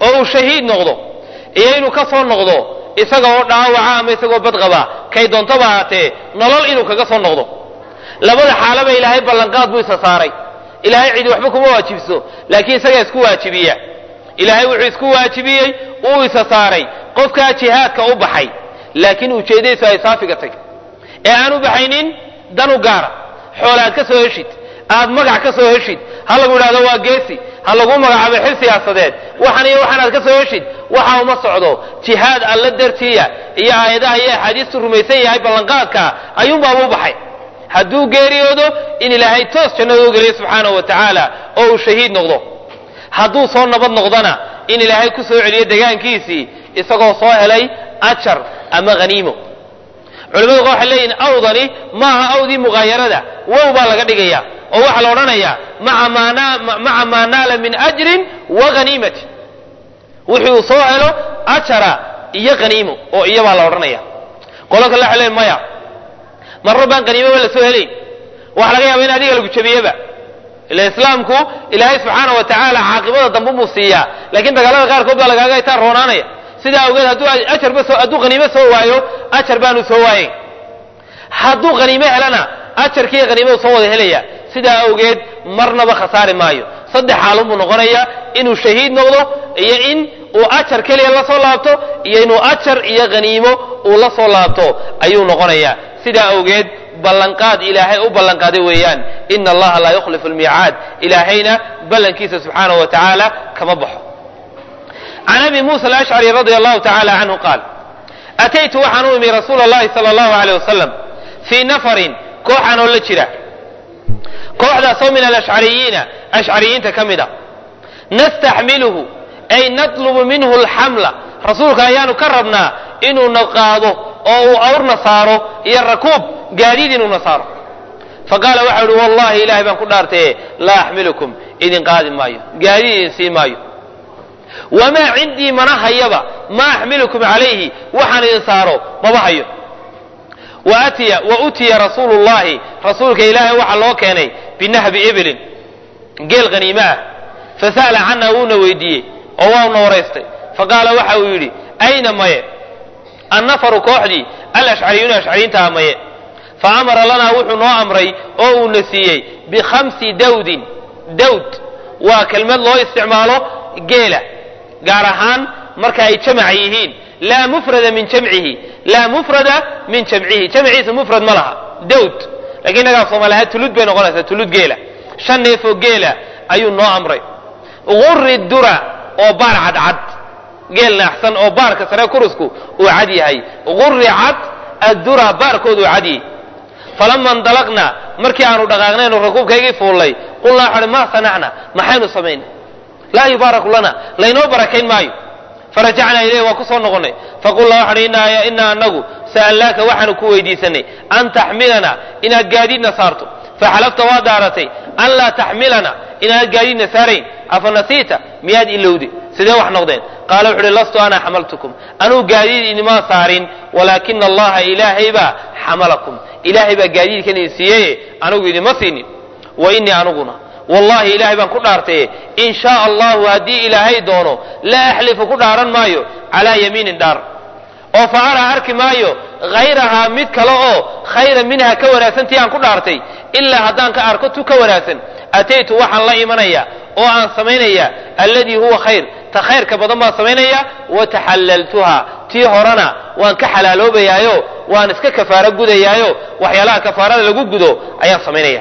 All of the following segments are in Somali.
oo uu shahiid noqdo iyo inuu ka soo noqdo isaga oo dhaawaca ama isagoo badqaba kay doontaba ahaatee nolol inuu kaga soo noqdo labada xaalaba ilaahay ballanqaad buu isa saaray ilaahay cidi waxba kuma waajibso laakiin isagaa isku waajibiya ilaahay wuxuu isku waajibiyey uu isa saaray qofkaa jihaadka u baxay laakiin ujeeddadiisu ay saafiga tag ee aan u baxaynin dan u gaara xoola aad ka soo heshid aad magac ka soo heshid ha lagu idhahdo waa geesi ha lagu magacaabo xil siyaasadeed waxan iyo waxan aad ka soo heshid waxa uma socdo jihaad alla dartiiya iyo aayadaha iyo axaadiistu rumaysan yahay ballanqaadka ayuunbaaba u baxay hadduu geeriyoodo in ilaahay toos jannada u geliyo subxaanahu wa tacaala oo uu shahiid noqdo hadduu soo nabad noqdona in ilaahay ku soo celiyo degaankiisii isagoo soo helay ajar ama haniimo culimadu waxay leeyihin awdani maaha awdii muqaayarada wow baa laga dhigaya oo waxaa la odhanayaa maca maa naala min ajrin wa haniimati wixii uu soo helo ajara iyo haniimo oo iyabaa la odhanaya qolo kale waxay leeyihin maya marro baan haniimoba la soo helayn waxa laga yaaba in adiga lagu jabiyeba ila islaamku ilaahay subxaana wa tacaala caaqibada dambe buu siiyaa laakiin dagaalada qaarkood baa lagaaga itaa roonaanaya sidaa awgeed hadduu ajarba soo hadduu haniimo soo waayo ajar baanu soo waayen hadduu haniimo helana ajarkiiyo haniimadu soo wada helaya sidaa awgeed marnaba khasaari maayo saddex xaalun buu noqonaya inuu shahiid noqdo iyo in uu ajar keliya la soo laabto iyo inuu ajar iyo haniimo uu la soo laabto ayuu noqonaya sidaa awgeed ballanqaad ilaahay u ballanqaaday weeyaan ina allaha laa yukhlifu lmiicaad ilaahayna ballankiisa subxaanahu wa tacaala kama baxo can abi muusa alashcari radia allahu tacala canhu qaal ataytu waxaan u imi rasuula allahi sala allahu aleyh wasalam fii nafarin kooxaan oo la jira kooxdaasoo min alashcariyiina ashcariyiinta ka mid a nastaxmiluhu ay natlubu minhu alxamla rasuulka ayaanu ka rabnaa inuuna qaado oo uu awrna saaro iyo rakuub gaadiid inuuna saaro faqaala waxau uhi wallahi ilahay baan ku dhaartaye laa axmilukum idin qaadi maayo gaadiid idin sii maayo wamaa cindii mana hayaba ma axmilukum calayhi waxaan idin saaro maba hayo waatiya wa utiya rasuulu llahi rasuulka ilaahay waxaa loo keenay binahbi iblin geel haniime ah fasa'ala canha wuuna weydiiyey oo wauna waraystay faqaala waxa uu yidhi ayna maye annafaru kooxdii alashcariyuuna ashcariyiintaha maye fa amara lanaa wuxuu noo amray oo uuna siiyey bikhamsi dawdin dawd waa kelmad loo isticmaalo geela gaar ahaan marka ay jamac yihiin laa mufrada min jamcihi laa mufrada min jamcihi jamciisa mufrad ma laha dawd lakiin innagaa soomaaliahaan tulud bay noqonaysaa tulud geela shan neefoo geela ayuu noo amray guri dura oo baar cadcad geel naaxsan oo baarka sare kurusku uu cad yahay guri cad addura baarkoodu uu cad yahay falama indalaqna markii aanu dhaqaaqnaynu rakuubkaygii fuullay qulnaa waxaan maa sanacna maxaynu samaynay laa yubaaraku lana laynoo barakayn maayo farajacnaa ilayh waa ku soo noqonnay faqulnaa waxaan inaa anagu sa'alnaaka waxaanu ku weydiisanay an taxmilana inaad gaadiidna saarto faxalafta waa daaratay an laa taxmilana inaad gaadiidna saarayn afa nasiita miyaad ilowde sidee wax noqdeen qaala wuxu uhi lastu ana xamaltukum anuu gaadiid idinmaa saarin walaakina allaha ilaahay baa xamalakum ilaahay baa gaadiidkan idin siiyeye anigu idinma siinin wa innii aniguna wallahi ilaahay baan ku dhaartaye in shaa allahu haddii ilaahay doono laa axlifu ku dhaaran maayo calaa yamiinin dhaar oo fa araa arki maayo hayrahaa mid kale oo khayra minha ka wanaagsantii aan ku dhaartay ilaa haddaan ka arko tu ka wanaagsan ataytu waxaan la imanaya oo aan samaynaya alladii huwa khayr ta khayrka badan baan samaynaya wa taxallaltuha tii horena waan ka xalaaloobayaayo waan iska kafaaro gudayaayo waxyaalaha kafaarada lagu gudo ayaan samaynaya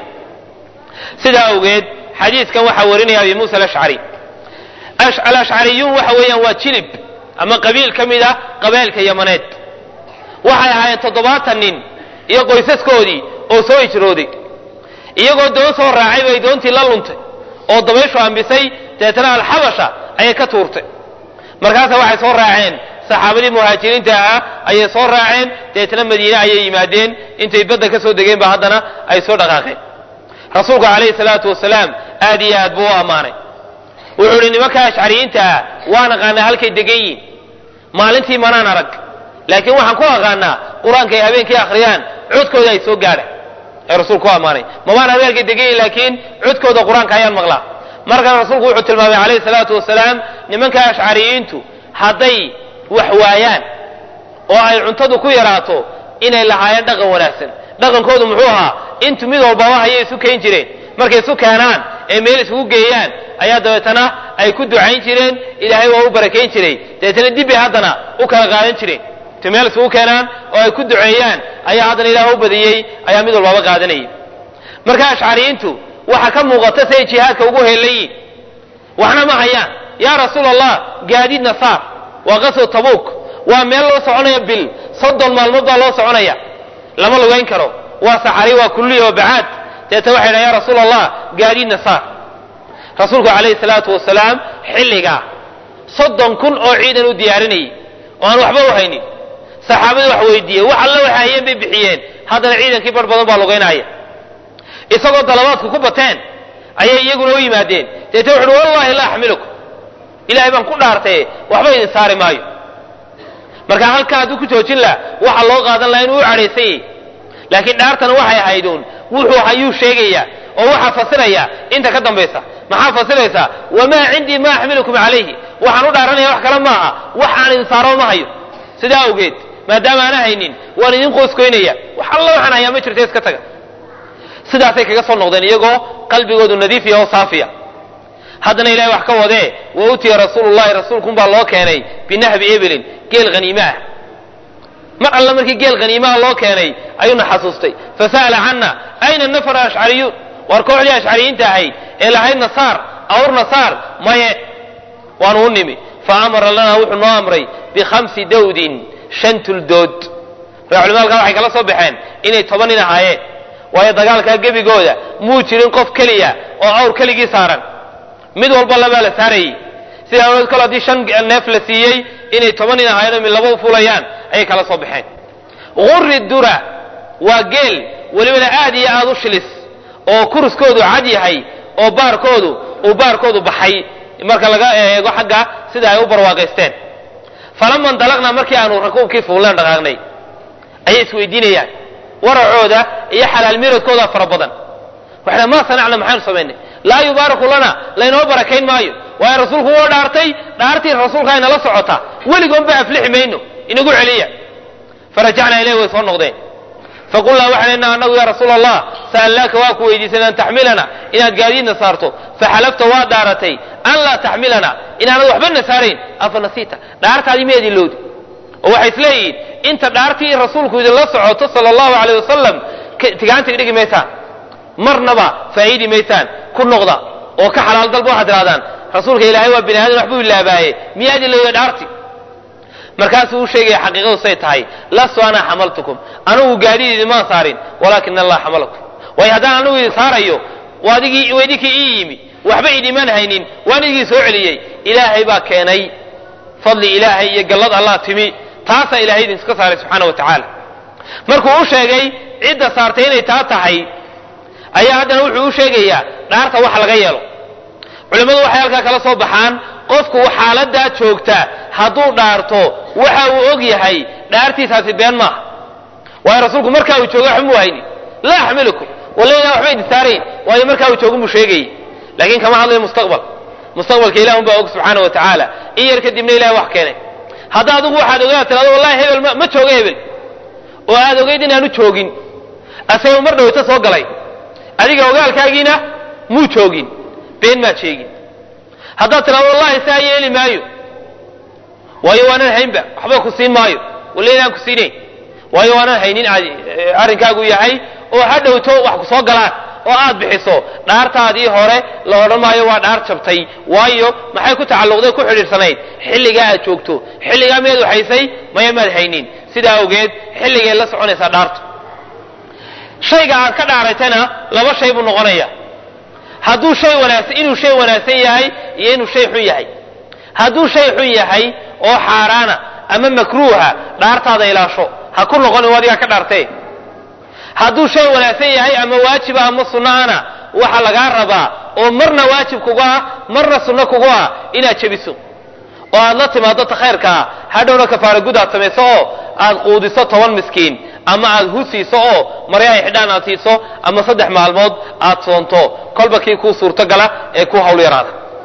sidaa awgeed xadiidkan waxaa warinaya abi muusa alashcari alashcariyuun waxa weeyaan waa jilib ama qabiil ka mid ah qabailka yamaneed waxay ahaayeen toddobaatan nin iyo qoysaskoodii oo soo hijrooday iyagoo doon soo raacay bay doontii la luntay oo dabayshu ambisay deetana alxabasha ayay ka tuurtay markaasa waxay soo raaceen saxaabadii muhaajiriinta ahaa ayay soo raaceen deetana madiine ayay yimaadeen intay badda ka soo degeen ba haddana ay soo dhaqaaqeen rasuulku calayhi salaatu wasalaam aad iyo aad buu u ammaanay wuxuu idhi nimanka ashcariyiinta ah waan aqaanaa halkay degan yihin maalintii manaan arag laakiin waxaan ku aqaanaa qur-aanka ay habeenkii akhriyaan codkooda ay soo gaadha ee rasuulku u ammaanay mabaan arag halkay degan yihin laakiin codkooda qur-aanka ayaan maqlaa markan rasuulku wuxuu tilmaamay calayhi salaatu wasalaam nimanka ashcariyiintu hadday wax waayaan oo ay cuntadu ku yaraato inay lahaayeen dhaqan wanaagsan dhaqankoodu muxuu ahaa intu mid walbaba hayay isu keyn jireen markay isu keenaan ee meel isugu geeyaan ayaa dabeetana ay ku ducayn jireen ilaahay waa u barakayn jiray dabeetana dibbay haddana u kala qaadan jireen intu meel isugu keenaan oo ay ku duceeyaan ayaa haddana ilaah u badiyey ayaa mid walbaba qaadanayay marka ashcariyiintu waxa ka muuqata siay jihaadka ugu heelayiin waxna ma hayaan yaa rasuul allah gaadiid nasaar waa qaswa tabuuk waa meel loo soconaya bil soddon maalmood baa loo soconaya lama lugayn karo waa saxari waa kulliya waa bacaad deeta waxay dhahan ya rasuul allah gaadiid nasaar rasuulku calayhi salaatu wasalaam xilligaa soddon kun oo ciidan u diyaarinayay oo aan waxba u haynin saxaabadii wax weydiiyey wax alla waxay hayeen bay bixiyeen haddana ciidankii bar badan baa lugaynaya isagoo dalabaadku ku bateen ayay iyaguna u yimaadeen deeta wuxu uhi wallahi la axmilukum ilahay baan ku dhaartaye waxba idin saari maayo marka halkaa hadduu ku joojin laha waxa loo qaadan laha inuu u cadhaysan yahy laakiin dhaartana waxay ahayduun wuxuu hayuu sheegaya oo waxaa fasiraya inta ka dambaysa maxaa fasiraysaa wamaa cindii ma axmilukum calayhi waxaan u dhaaranaya wax kale maaha wax aan idin saaro ma hayo sidaa awgeed maadaama aana haynin waan idin qoyskoynaya wax alla waxaan hayaa ma jirta iska taga sidaasay kaga soo noqdeen iyagoo qalbigoodu nadiifiya oo saafiya haddana ilahay wax ka wadee wa utiya rasuulullahi rasuulkunbaa loo keenay binahbi ebelin geel haniime ah mar alla markii geel haniimaha loo keenay ayuuna xasuustay fasa'ala canna ayna nafar ashcariyuun war kooxdii ashcariyiinta ahayd ee lahayd nasaar awr nasaar maye waanu u nimi fa amara lanaa wuxuu noo amray bikhamsi dawdin shan tuldood marka culimada halkaa waxay kala soo baxeen inay toban nin ahaayeen waayo dagaalkaa gebigooda muu jirin qof keliya oo awr keligii saaran mid walba labaa la saarayey sida awgeed kol haddii shan neef la siiyey inay toban nin ahaayeen oo mid laba u fulayaan ayay kala soo baxeen gurri dura waa geel welibana aad iyo aad u shilis oo kuruskoodu cad yahay oo baarkoodu uu baarkoodu baxay marka laga eego xagga sida ay u barwaaqaysteen falama indalaqnaa markii aanu rakuubkii fuulleen dhaqaaqnay ayay isweydiinayaan waracooda iyo xalaal miradkooda fara badan waxay ma sanacna maxaanu samaynay laa yubaaraku lana laynoo barakayn maayo waayo rasuulku wuu dhaartay dhaartii rasuulka aynala socota weligoonba aflixi mayno inagu celiya farajacnaa ilayh way soo noqdeen faqulnaa waxaan inaa annagu yaa rasuula allah sa'alnaaka waa ku weydiisanay an taxmilana inaad gaadiidna saarto faxalafta waa dhaaratay an laa taxmilana inaanad waxbana saarayn afa nasiita dhaartaadii miyaad ilowdi oo waxay isleeyihiin inta dhaartii rasuulku idinla socoto sala allahu aleyh wasalam tigaantiga dhigi maysaan marnaba faa'iidi maysaan ku noqda oo ka xalaal dalba waxaad tirahdaan rasuulka ilaahay waa bini aadan waxbuu ilaabaaye miyaad ilowda dhaarti markaasuu u sheegaya xaqiiqadu say tahay lastu anaa xamaltukum anugu gaadiid idimaan saarin walaakin allah xamalakum waayo haddaan anugu idin saarayo adigii idinkii ii yimi waxba idimaan haynin waan idin soo celiyey ilaahay baa keenay fadli ilaahay iyo gallad allah timi taasaa ilahay idinka saaray subxaana wa tacaala markuu u sheegay cidda saartay inay taa tahay ayaa haddana wuxuu u sheegayaa dhaarta wax laga yeelo culimmadu waxay halkaa kala soo baxaan qofku xaaladaa joogta hadduu dhaarto waxa uu og yahay dhaartiisaasi been maaha waayo rasuulku markaa uu jooga waxba muu haynin laa axmilukum walla ilah waxba idin saarayn waayo markaa uu jooga muu sheegayay laakiin kama hadlayo mustaqbal mustaqbalka ilah unbaa og subxaana wa tacaala in yar kadibna ilahay wax keenay hadda adigu waxaad ogaa tirado wallahi hebel ma jooga hebel oo aad ogayd inaanu joogin asagoo mar dhawayto soo galay adiga ogaalkaagiina muu joogin been maad sheegin haddaad tirado wallahi saa yeeli maayo waayo waanan haynba waxba ku siin maayo walla inaan ku siinayn waayo waanan haynin arrinkaagu yahay oo ha dhowto wax ku soo galaan oo aad bixiso dhaartaadii hore la odhan maayo waa dhaar jabtay waayo maxay ku tacalluqday ku xidhiirsanayd xilligaa aad joogto xilligaa miyaad waxaysay maya maad haynin sidaa awgeed xilligay la soconaysaa dhaartu shayga aad ka dhaaratana laba shay buu noqonaya hadduu shay wanaagsan inuu shay wanaagsan yahay iyo inuu shay xun yahay hadduu shay xun yahay oo xaaraana ama makruuha dhaartaada ilaasho ha ku noqonin adigaa ka dhaartee hadduu shay wanaagsan yahay ama waajiba ama sunnaana waxa lagaa rabaa oo marna waajib kugu ah marna sunno kugu ah inaad jebiso oo aad la timaado ta khayrkaa hadhowna kafaara gud aad samayso oo aad quudiso toban miskiin ama aad hu siiso oo maryahay xidhaan aad siiso ama saddex maalmood aad soonto kolba kii kuu suurtogala ee kuu hawl yaraada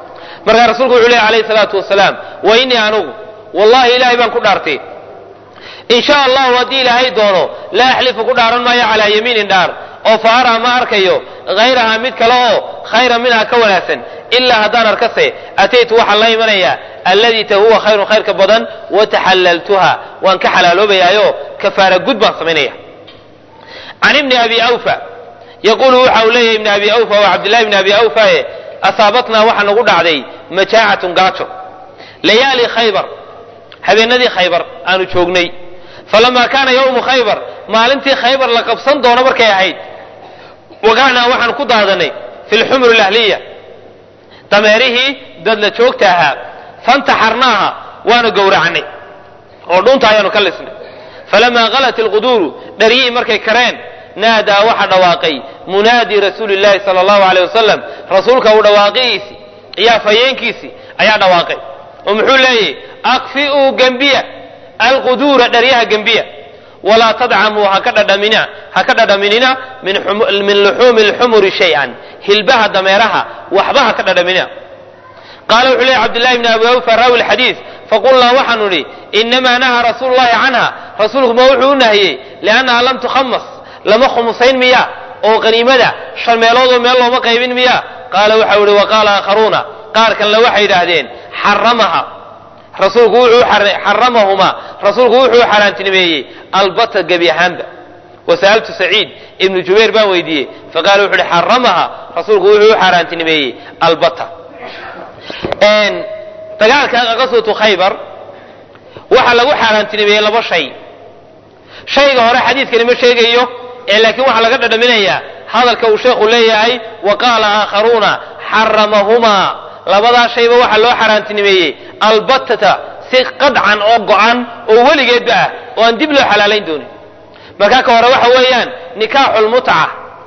markaa rasuulku wuxuu lehy alayhi salaatu wasalaam wa innii anugu wallahi ilaahay baan ku dhaartay in sha allahu haddii ilaahay doono laa axlifu ku dhaaran maayo calaa yamiinin dhaar oo fa araa ma arkayo hayraha mid kale oo khayra minha ka wanaagsan ilaa haddaan arkase ataytu waxaan la imanayaa alladii ta huwa khayrun khayrka badan wataxallaltuha waan ka xalaaloobayaayo kafaara gud baan samaynaya can ibni abi awfa yaquulu waxa uu leeyahy ibni abi awfa waa cabdillahi ibni abi awfae asaabatnaa waxaa nagu dhacday majaacatun gaajo layaali khaybar habeenadii khaybar aanu joognay falamaa kaana yowmu khaybar maalintii khaybar la qabsan doono markay ahayd waqacnaa waxaan ku daadanay fi lxumur lahliya dameerihii dadla joogta ahaa fantaxarnaaha waanu gowracnay oo dhunta ayaanu ka lisnay falamaa qalat ilquduuru dharyihii markay kareen naadaa waxa dhawaaqay munaadi rasuuli llahi sala allahu aleyh wasalam rasuulka uu dhawaaqihiisi iyo afhayeenkiisii ayaa dhawaaqay oo muxuu leeyahy akfi'uu gembiya alquduura dharyaha gembiya walaa tadcamuu haka dhadhamina ha ka dhadhaminina min luxuumi lxumuri shay-an hilbaha dameeraha waxba ha ka dhadhaminina qaala wuxuu leeyahy cabdillahi bni abi awfa raawi lxadiis faqulnaa waxaanu idhi inamaa nahaa rasuulu llahi canha rasuulku ma wuxuu u nahiyey liannaha lam tukhamas lama khumusayn miya oo qaniimada shan meeloodoo meel looma qaybin miya qaala waxau ihi waqaala aakharuuna qaar kalena waxay yidhaahdeen xaramaha rasuulku wuxuu xaramahumaa rasuulku wuxuu xaaraantinimeeyey albata gebi ahaanba wasa'altu saciid ibnu jubayr baan weydiiyey faqaala wuxu uhi xaramaha rasuulku wuxuu u xaaraantinimeeyey albata dagaalka qaswatu khaybar waxaa lagu xaaraantinimeeyey laba shay shayga hore xadiidkani ma sheegayo ee laakiin waxaa laga dhadhaminayaa hadalka uu sheekhu leeyahay wa qaala aakharuuna xaramahumaa labadaa shayba waxaa loo xaaraantinimeeyey albatata si qadcan oo go-an oo weligeedba ah oo aan dib loo xalaalayn doonin markaa ka hore waxa weeyaan nikaaxulmutca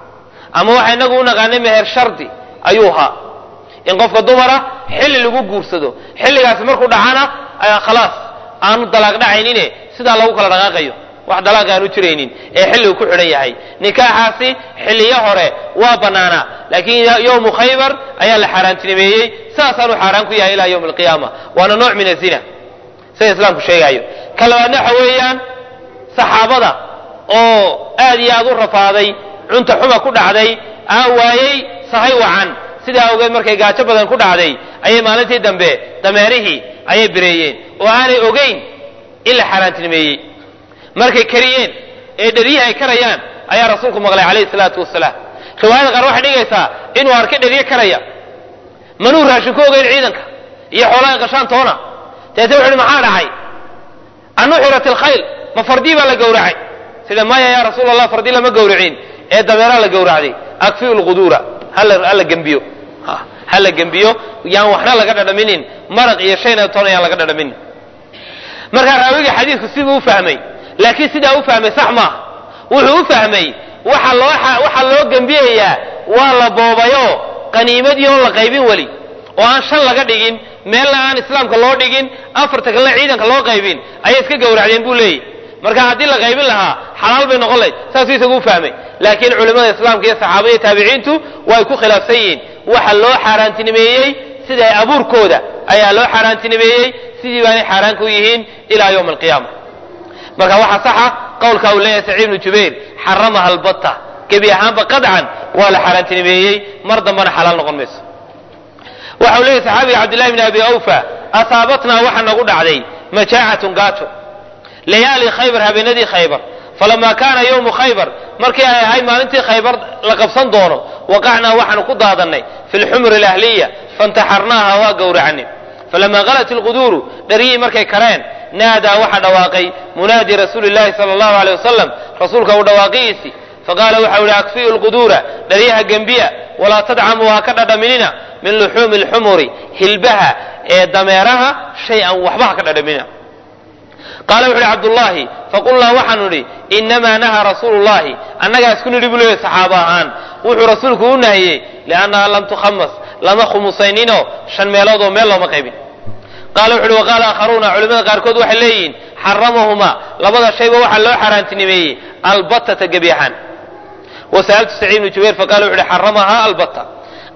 ama waxa inagu u naqaanay meher shardi ayuu ahaa in qofka dumara xilli lagu guursado xilligaasi markuu dhacana khalaas aanu dalaaq dhacaynine sidaa lagu kala dhaqaaqayo wax dalaaq aanu jiraynin ee xilligu ku xidhan yahay nikaaxaasi xilliyo hore waa bannaanaa laakiin yowmu khaybar ayaa la xaaraantinimeeyey sidaasaanu xaaraan ku yahay ilaa yowmi alqiyaama waana nooc min azina sida islaamku sheegaayo ka labaadna waxa weeyaan saxaabada oo aad iyo aad u rafaaday cunta xuma ku dhacday aan waayey sahay wacan sidaa awgeed markay gaajo badan ku dhacday ayay maalintii dambe dameerihii ayay bireeyeen oo aanay ogeyn in la xaaraantinimeeyey markay kariyeen ee dheryihi ay karayaan ayaa rasuulku maqlay calayhi salaatu wasalaam riwaayada qaar waxay dhigaysaa inuu arkay dheryo karaya manuu raashin ku ogeyn ciidanka iyo xoolaha qashaan toona deete wuxu uhi maxaa dhacay anuxirat alkhayl ma fardii baa la gowracay sida maya yaa rasuul allah fardii lama gowracin ee dameeraa la gowracday akfiu lquduura hala gembiyo hala gembiyo yaan waxna laga dhadhaminin maraq iyo shayna toona yaan laga dhadhaminin markaa raawiga xadiidku siduu u fahmay laakiin sidaa u fahmay sax maaha wuxuu u fahmay waxa loo waxaa loo gembiyayaa waa la boobayo qaniimadii oon la qaybin weli oo aan shan laga dhigin meelna aan islaamka loo dhigin afarta kalena ciidanka loo qaybin ayay iska gowracdeen buu leeyahy marka haddii la qaybin lahaa xalaal bay noqon lahayd saasuu isagu u fahmay laakiin culimmada islaamka iyo saxaabada iyo taabiciintu way ku khilaafsan yihiin waxa loo xaaraantinimeeyey sida abuurkooda ayaa loo xaaraantinimeeyey sidii baanay xaaraan ku yihiin ilaa yowmi alqiyaama marka waxaa saxa qowlka uu leeyahay saciid ibnu jubayr xaramaha albatta gebi ahaanba qadcan waa la xaaraantinimeeyey mar dambana xalaal noqon mayso waxa uu leeyahy saxaabiga cabdillahi bni abi awfa asaabatnaa waxa nagu dhacday majaacatun gaajo layaali khaybar habeenadii khaybar falamaa kaana yowmu khaybar markii ay ahayd maalintii khaybar la qabsan doono waqacnaa waxaanu ku daadannay fi lxumri alahliya fantaxarnaaha waa gowracnay falamaa qalat ilquduuru dharyihii markay kareen naadaa waxa dhawaaqay munaadi rasuuli llahi sala allahu aleyh wasalam rasuulka uu dhawaaqihiisii faqaala waxau ihi akfiyu lquduura dharyaha gembiya walaa tadcamuu ha ka dhadhaminina min luxuumi lxumuri hilbaha ee dameeraha shay an waxba ha ka dhadhaminina qaala wuxu uhi cabdullaahi faqulnaa waxaanu idhi inamaa nahaa rasuulu llahi annagaa isku nidhi buu leeyahy saxaaba ahaan wuxuu rasuulku u nahiyey liannaha lam tukhamas lama khumusayninoo shan meelood oo meel looma qaybin qaala wuxu uhi waqaala aakharuuna culimmada qaarkood waxay leeyihiin xaramahumaa labada shayba waxaa loo xaaraantinimeeyey albatata gebi ahaan wasa'altu saciid ibnu jubayr faqala wuxu uhi xaramahaa albata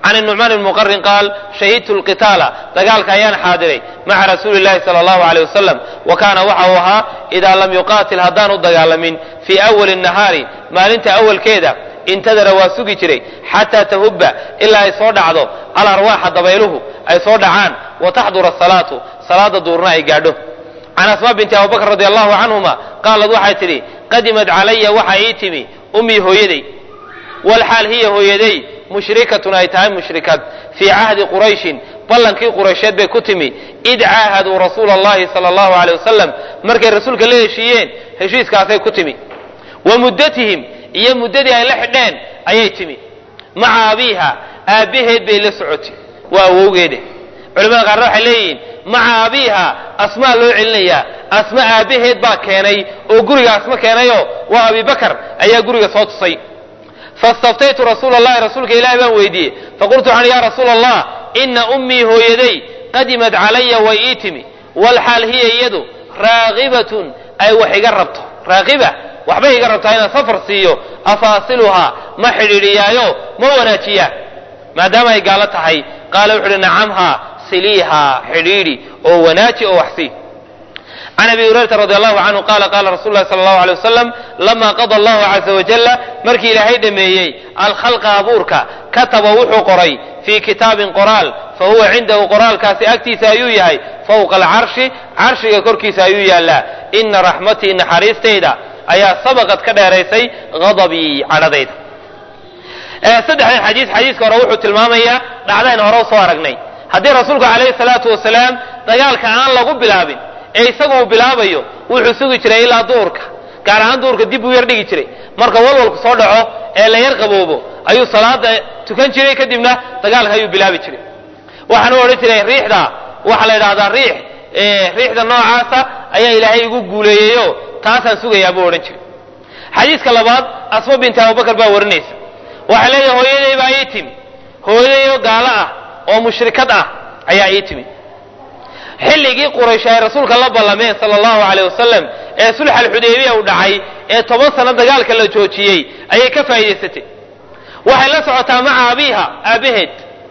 can nucmaan ibn muqarin qaal shahidtu lqitaala dagaalka ayaan xaadiray maca rasuuli llahi sala allahu aleyh wasalam wa kaana waxa uu ahaa idaa lam yuqaatil haddaan u dagaalamin fii awali nahaari maalinta awalkeeda intadara waa sugi jiray xataa tahubba ilaa ay soo dhacdo alarwaaxa dabayluhu ay soo dhacaan wa taxdura asalaatu salaada duurna ay gaadho can asmaa binti abubakr radi allahu canhuma qaalad waxay tidhi qadimad calaya waxa ii timi ummii hooyaday walxaal hiya hooyaday mushrikatun ay tahay mushrikad fii cahdi qurayshin ballankii quraysheed bay ku timi id caahaduu rasuula allahi sala allahu aleyh wasalam markay rasuulka la heshiiyeen heshiiskaasay ku timi wa muddatihim iyo muddadii ay la xidheen ayay timi maca abiiha aabbaheed bay la socotay waa awowgeede culamada qaarna waxay leeyihiin maca abiiha asmaa loo celinayaa asma aabbaheed baa keenay oo guriga asma keenayoo waa abibakar ayaa guriga soo tusay fastaftaytu rasuula allahi rasuulka ilahi baan weydiiyey faqultu waxaan ya rasuula allah ina ummii hooyaday qadimad calaya way ii timi walxaal hiya iyadu raagibatun ay wax iga rabto raagiba waxbay iga rabtaa inaan safar siiyo afaasiluhaa ma xidhiidhiyaayo ma wanaajiyaa maadaama ay gaalo tahay qaala wuxu uhi nacamhaa siliihaa xidhiidhi oo wanaaji oo waxsii can abi hurayrata radi allahu canhu qaala qaala rasulu lahi sala allahu alay wasalam lama qada allahu caza wajalla markii ilaahay dhameeyey alkhalqa abuurka kataba wuxuu qoray fii kitaabin qoraal fa huwa cindahu qoraalkaasi agtiisa ayuu yahay fowqa alcarshi carshiga korkiisa ayuu yaallaa ina raxmatii naxariistayda ayaa sabaqad ka dheeraysay hadabii cadhadayda saddexdan xadiis xadiiska hore wuxuu tilmaamayaa dhacdayn hore u soo aragnay haddii rasuulku calayhi salaatu wasalaam dagaalka aan lagu bilaabin ee isagu uu bilaabayo wuxuu sugi jiray ilaa duurka gaar ahaan duurka dib uu yar dhigi jiray marka walwalku soo dhaco ee la yar qaboobo ayuu salaada tukan jiray kadibna dagaalka ayuu bilaabi jiray waxaan u odhan jiray riixda waxaa la yidhahdaa riix riixda noocaasa ayaa ilaahay igu guuleeyeyo taasaan sugayaa buu odhan jiray xadiiska labaad asma binti abubakar baa warinaysa waxay leedahay hooyaday baa ii timi hooyadayoo gaalo ah oo mushrikad ah ayaa ii timi xilligii quraysh ay rasuulka la ballameen sala allahu aleyh wasalam ee sulx alxudaybiya uu dhacay ee toban sano dagaalka la joojiyey ayay ka faa'iidaysatay waxay la socotaa maca abiiha aabaheed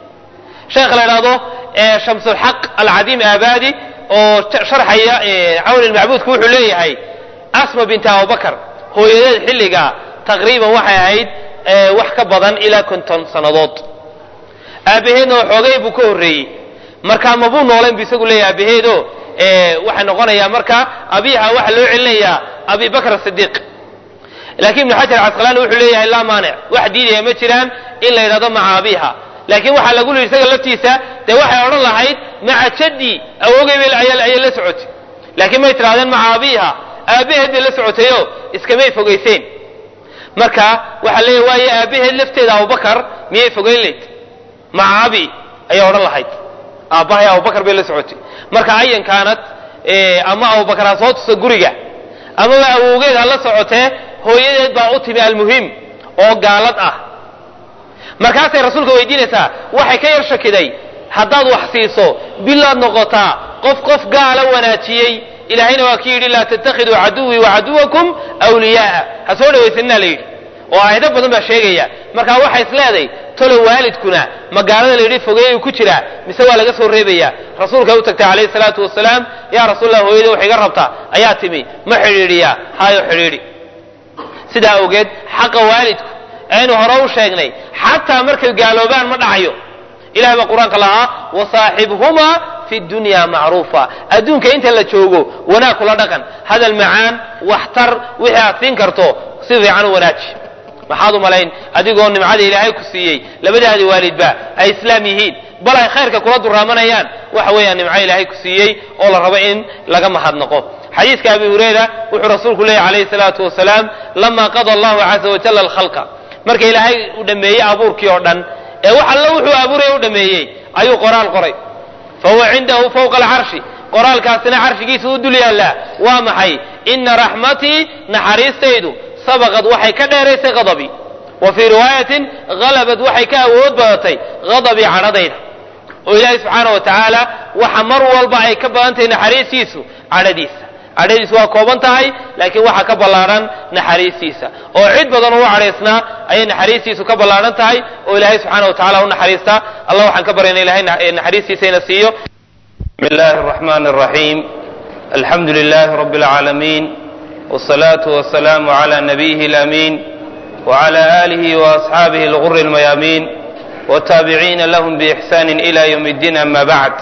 sheekh la idhahdo shamsulxaq alcadiim aabadi oo sharxaya cawn ilmacbuudku wuxuu leeyahay asma binti abubakar hooyadeed xilliga taqriiban waxay ahayd wax ka badan ilaa konton sannadood aabaheedna xoogay buu ka horreeyey markaa mabuu noolayn bu isagu leeyahy aabaheedo waxay noqonayaa marka abiha waxaa loo celinayaa abi bakr sidiiq laakiin ibnu xajar casqalaani wuxuu leeyahay laa maanic wax diidaya ma jiraan in la yidhahdo maca abiha laakiin waxaa lagu yidhi isaga laftiisa dee waxay odhan lahayd maca jaddi awogay ayay la socotay laakiin may tidhahdeen maca abiha aabaheed bay la socotayo iskamay fogayseen marka waxaa leeyahy waayo aabaheed lafteeda abubakar miyay fogeyn layd maca abi ayay odhan lahayd aabbahay abubakar bay la socotay marka ayan kaanad ama abubakar ha soo tuso guriga amaba awowgeed ha la socotee hooyadeed baa u timi almuhim oo gaalad ah markaasay rasuulka weydiinaysaa waxay ka yar shakiday haddaad wax siiso bilaad noqotaa qof qof gaala wanaajiyey ilaahayna waa ki yidhi laa tattakhiduu caduwii wa caduwakum wliyaaa ha soo dhawaysanina la yidhi oo aayado badan baa sheegaya marka waxay is leeday tolo waalidkuna magaalada layidhi fogeeyuu ku jiraa mise waa laga soo reebaya rasuulkay u tagtay calayhi salaatu wasalaam yaa rasuulallah hooyada wax iga rabta ayaa timi ma xidhiidhiyaa hayo xidhiidhi sidaa awgeed xaqa waalidku aynu hore u sheegnay xataa markay gaaloobaan ma dhacayo ilahay baa qur-aanka lahaa wasaaxibhumaa fi dunya macruufa adduunka inta la joogo wanaag kula dhaqan hadal macaan waxtar wixii aad siin karto si fiican u wanaaji maxaad u malayn adigoo nimcada ilaahay ku siiyey labadaadi waalidba ay islaam yihiin bal ay khayrka kula duraamanayaan waxa weeyaan nimco ilaahay ku siiyey oo la rabo in laga mahadnaqo xadiiska abi hurayra wuxuu rasuulku leeyahy calayhi salaatu wasalaam lama qada allahu caza wajalla alkhalqa marka ilaahay uu dhameeyey abuurkii oo dhan ee wax alla wuxuu abuuraya u dhameeyey ayuu qoraal qoray fa huwa cindahu fawqa alcarshi qoraalkaasina carshigiisa u dul yaallaa waa maxay ina raxmatii naxariistaydu sabaqad waxay ka dheeraysay hadabii wa fii riwaayatin halabad waxay ka awood badatay hadabii cadhadayda oo ilaahay subxaana wa tacaala waxa mar walba ay ka badan tahay naxariistiisu cadhadiisa cadhadiisu waa kooban tahay laakiin waxaa ka ballaadhan naxariistiisa oo cid badan ugu cadhaysnaa ayay naxariistiisu ka ballaadhan tahay oo ilaahay subxaana wa tacala u naxariistaa allah waxaan ka baryana ilahay naxariistiisa ina siiyo bismi illahi araxmani araxiim alxamdu lilahi rabbi alcaalamiin wsalaatu wasalaamu cala nabiyihi alaamiin wcala aalihi waasxaabihi alguri almayaamiin wtaabiciina lahum biixsani ila ywm اddiin ama bacd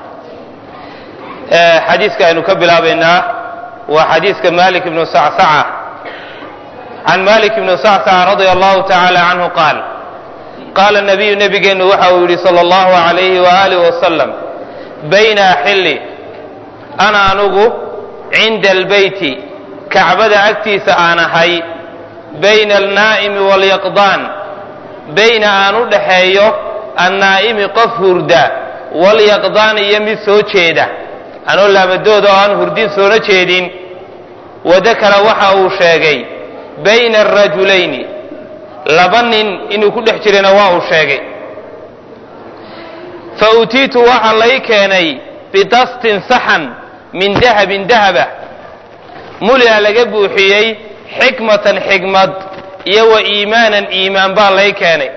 xadiiska aynu ka bilaabaynaa waa xadiiska malik ibnu sacsaca can malik ibnu sacsaca radia allahu tacaala canhu qaal qaala nabiyu nebigeenu waxa uu yidhi sala allahu alayhi waaalih wasalam bayna xilli ana anugu cinda albeyti kacbada agtiisa aan ahay bayna alnaa'imi walyaqdaan bayna aan u dhaxeeyo annaa'imi qof hurda walyaqdaan iyo mid soo jeeda anoo laabadooda oo aan hurdin soona jeedin wadakara waxa uu sheegay bayna arajulayni laba nin inuu ku dhex jirana waa uu sheegay fa utiitu waxa lay keenay bidastin saxan min dahabin dahaba mulia laga buuxiyey xikmatan xikmad iyo wa iimaanan iimaan baa lay keenay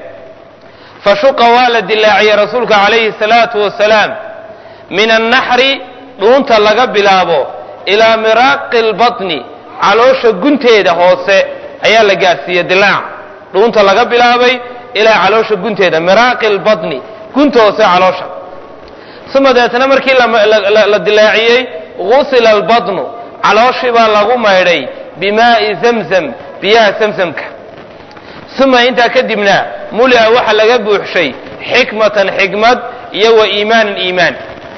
fa shuqa waa la dilaaciyey rasuulka calayhi salaatu wasalaam min annaxri dhuunta laga bilaabo ilaa miraaqi lbatni caloosha gunteeda hoose ayaa la gaadhsiiyey dilaac dhuunta laga bilaabay ilaa caloosha gunteeda miraaqi lbatni gunta hoose caloosha uma deetna markii la dilaaciyey gusila albatnu calooshii baa lagu maydhay bimaa'i zamzam biyaha zamzamka uma intaa kadibna mulia waxa laga buuxshay xikmatan xikmad iyo wa iimaanan iimaan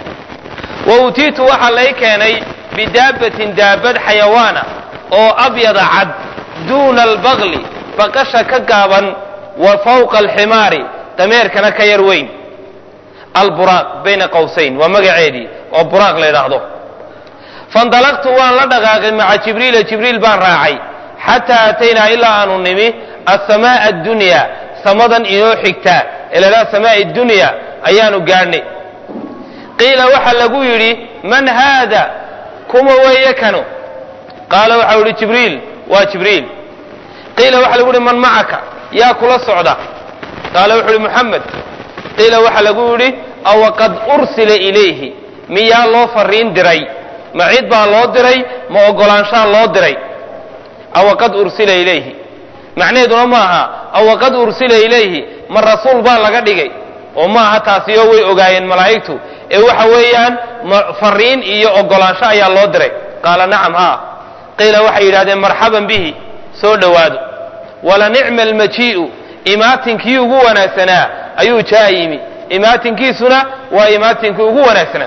wa utiitu waxaa lay keenay bidaabatin daabad xayawaana oo abyada cad duuna albaqli baqasha ka gaaban wa fawqa alximaari dameerkana ka yar weyn alburaaq bayna qowsayn waa magaceedii oo buraaq la ydhaahdo faindalaqtu waan la dhaqaaqay maca jibriila jibriil baan raacay xataa ataynaa ilaa aanu nimi asamaaa addunya samadan inoo xigtaa ilaa samaai dunya ayaanu gaadhnay qiila waxa lagu yidhi man haada kuma weeye kanu qaala waxau yidhi jibriil waa jibriil qiila waxa lagu yidhi man macaka yaa kula socda qaala wuxuu yidhi muxamed qiila waxa lagu yidhi awaqad ursila ilayhi miyaa loo fariin diray ma cid baa loo diray ma ogolaanshaa loo diray awaqad ursila ilayhi macnaheeduna ma aha awaqad ursila ilayhi ma rasuul baa laga dhigay oo ma aha taasiyo way ogaayeen malaa'igtu ee waxa weeyaan fariin iyo ogolaansho ayaa loo diray qaala nacam haa qiila waxay yidhahdeen marxaban bihi soo dhowaado wala nicma almajii'u imaatinkii ugu wanaagsanaa ayuu jaa yimi imaatinkiisuna waa imaatinkii ugu wanaagsanaa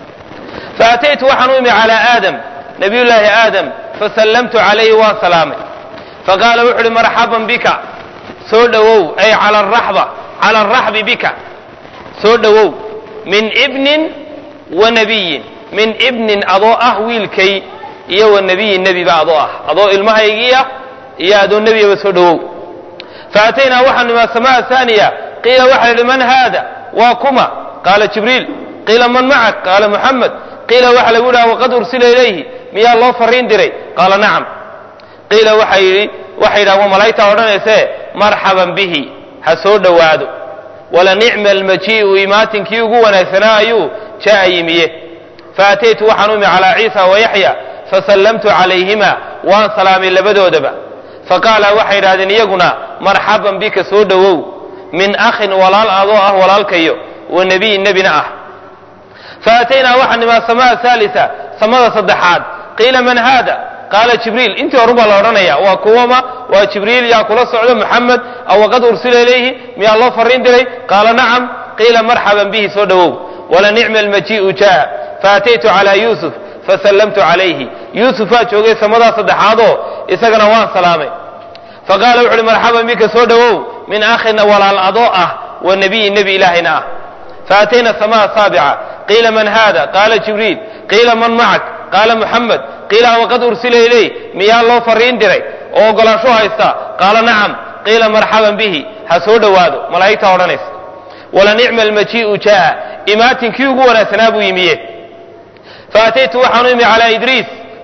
faataytu waxaan u imi calaa aadam nabiyullaahi aadam fasallamtu calayhi waan salaamay faqaala wuxu uhi marxaban bika soo dhowow ay cala araxba cala araxbi bika soo dhowow min ibnin wa nabiyin min ibnin adoo ah wiilkay iyo wa nabiyin nebiba adoo ah adoo ilmahaygiiah iyo adoo nebigaba soo dhowow faataynaa waxaan nimi asamaa haaniya qiila waxa yidhi man haada waa kuma qaala jibriil qiila man macak qaala muxamed qiila waxa lagu yidhaha waqad ursila ilayhi miyaa loo fariin diray qaala nacam qiila waxa yidhi waxay yidhaha waa malaa'igtaa odhanaysee marxaban bihi ha soo dhowaado wala nicma almajii'u imaatinkii ugu wanaagsanaa ayuu jaa'a yimiye faataytu waxaan u imi calaa ciisa wa yaxya fasallamtu calayhima waan salaamay labadoodaba faqaala waxay yidhahdeen iyaguna marxaban bika soo dhowow min akhin walaal adoo ah walaalkayo wa nebiyin nebina ah faataynaa waxaan nimi asamaa haalisa samada saddexaad qiila man haada qaala jibriil intii horun baa la odhanaya waa kuwama waa jibriil yaa kula socdo muxamed aw waqad ursila ilayhi miyaa loo fariin diray qaala nacam qiila marxaban bihi soo dhowow wala nicma almajii'u jaa faataytu calaa yuusuf fasallamtu calayhi yuusufaa joogay samadaa saddexaadoo isagana waan salaamay faqaala wuxu uhi marxaban bika soo dhowow min akhina walaal adoo ah wa nebiyin nebi ilaahayna ah faatayna samaa saabica qiila man haada qaala jibriil qiila man macak qaala muxamed qiila waqad ursila ilayh miyaa loo fariin diray oo ogolaansho haysta qaala nacam qiila marxaban bihi ha soo dhowaado malaa'igtaa odhanaysa wala nicma almajii'u jaa'a imaatinkii ugu wanaagsanaa buu yimiye faataytu waxaanu imi calaa idriis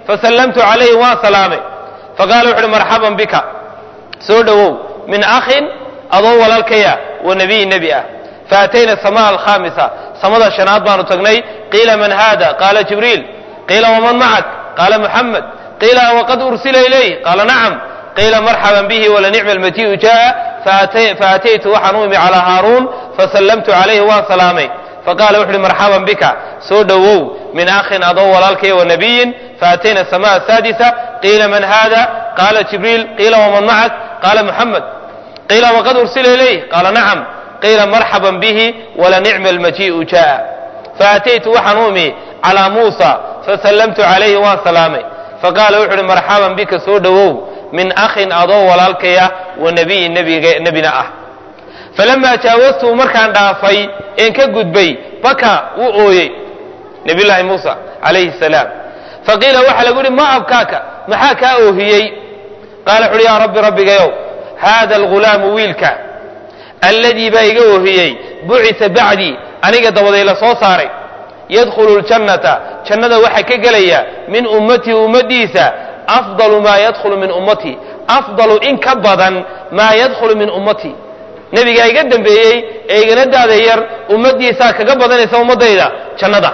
fasallamtu calayhi waan salaamay faqaala wuxu uhi marxaban bika soo dhowow min akhin adoo walaalkaya wa nebiyi nebi ah faatayna samaa alkhaamisa samada shanaad baanu tagnay qiila man haada qaala jibriil qiila waman macak qaala muxamed qiila waqad ursila ilayh qaala nacam qiila marxaban bihi walanicma almatii'u jaa faataytu waxaan u imi calaa haaruun fasallamtu calayhi waan salaamay faqala wuxu uhi marxaban bika soo dhowow min akhin adoo walaalkaya wa nabiyin faatayna samaa saadisa qiila man haada qaala jibriil qiila waman macak qaala muxamed qiila waqad ursila ilayh qaala nacam qiila marxaban bihi walanicma almajii'u jaa faataytu waxaan u imi calaa muusa fasallamtu calayhi waan salaamay faqaala wuxu uhi marxaban bika soo dhowow min akhin adoo walaalkaya wa nabiyin nebina ah falamaa jaawastu markaan dhaafay een ka gudbay baka wuu ooyey nabiyullaahi muusa calayhi salaam faqiila waxaa lagu yihi ma abkaaka maxaa kaa oohiyey qaala wuxu uhi yaa rabbi rabbigayow haada algulaamu wiilka alladii baa iga oohiyey bucisa bacdii aniga dabaday la soo saaray yadkhulu ljannata jannada waxaa ka gelaya min ummatii ummaddiisa afdalu maa yadkhulu min ummatii afdalu in ka badan maa yadkhulu min ummatii nebigaa iga dambeeyey ee igana daada yar ummaddiisaa kaga badanaysa ummaddayda jannada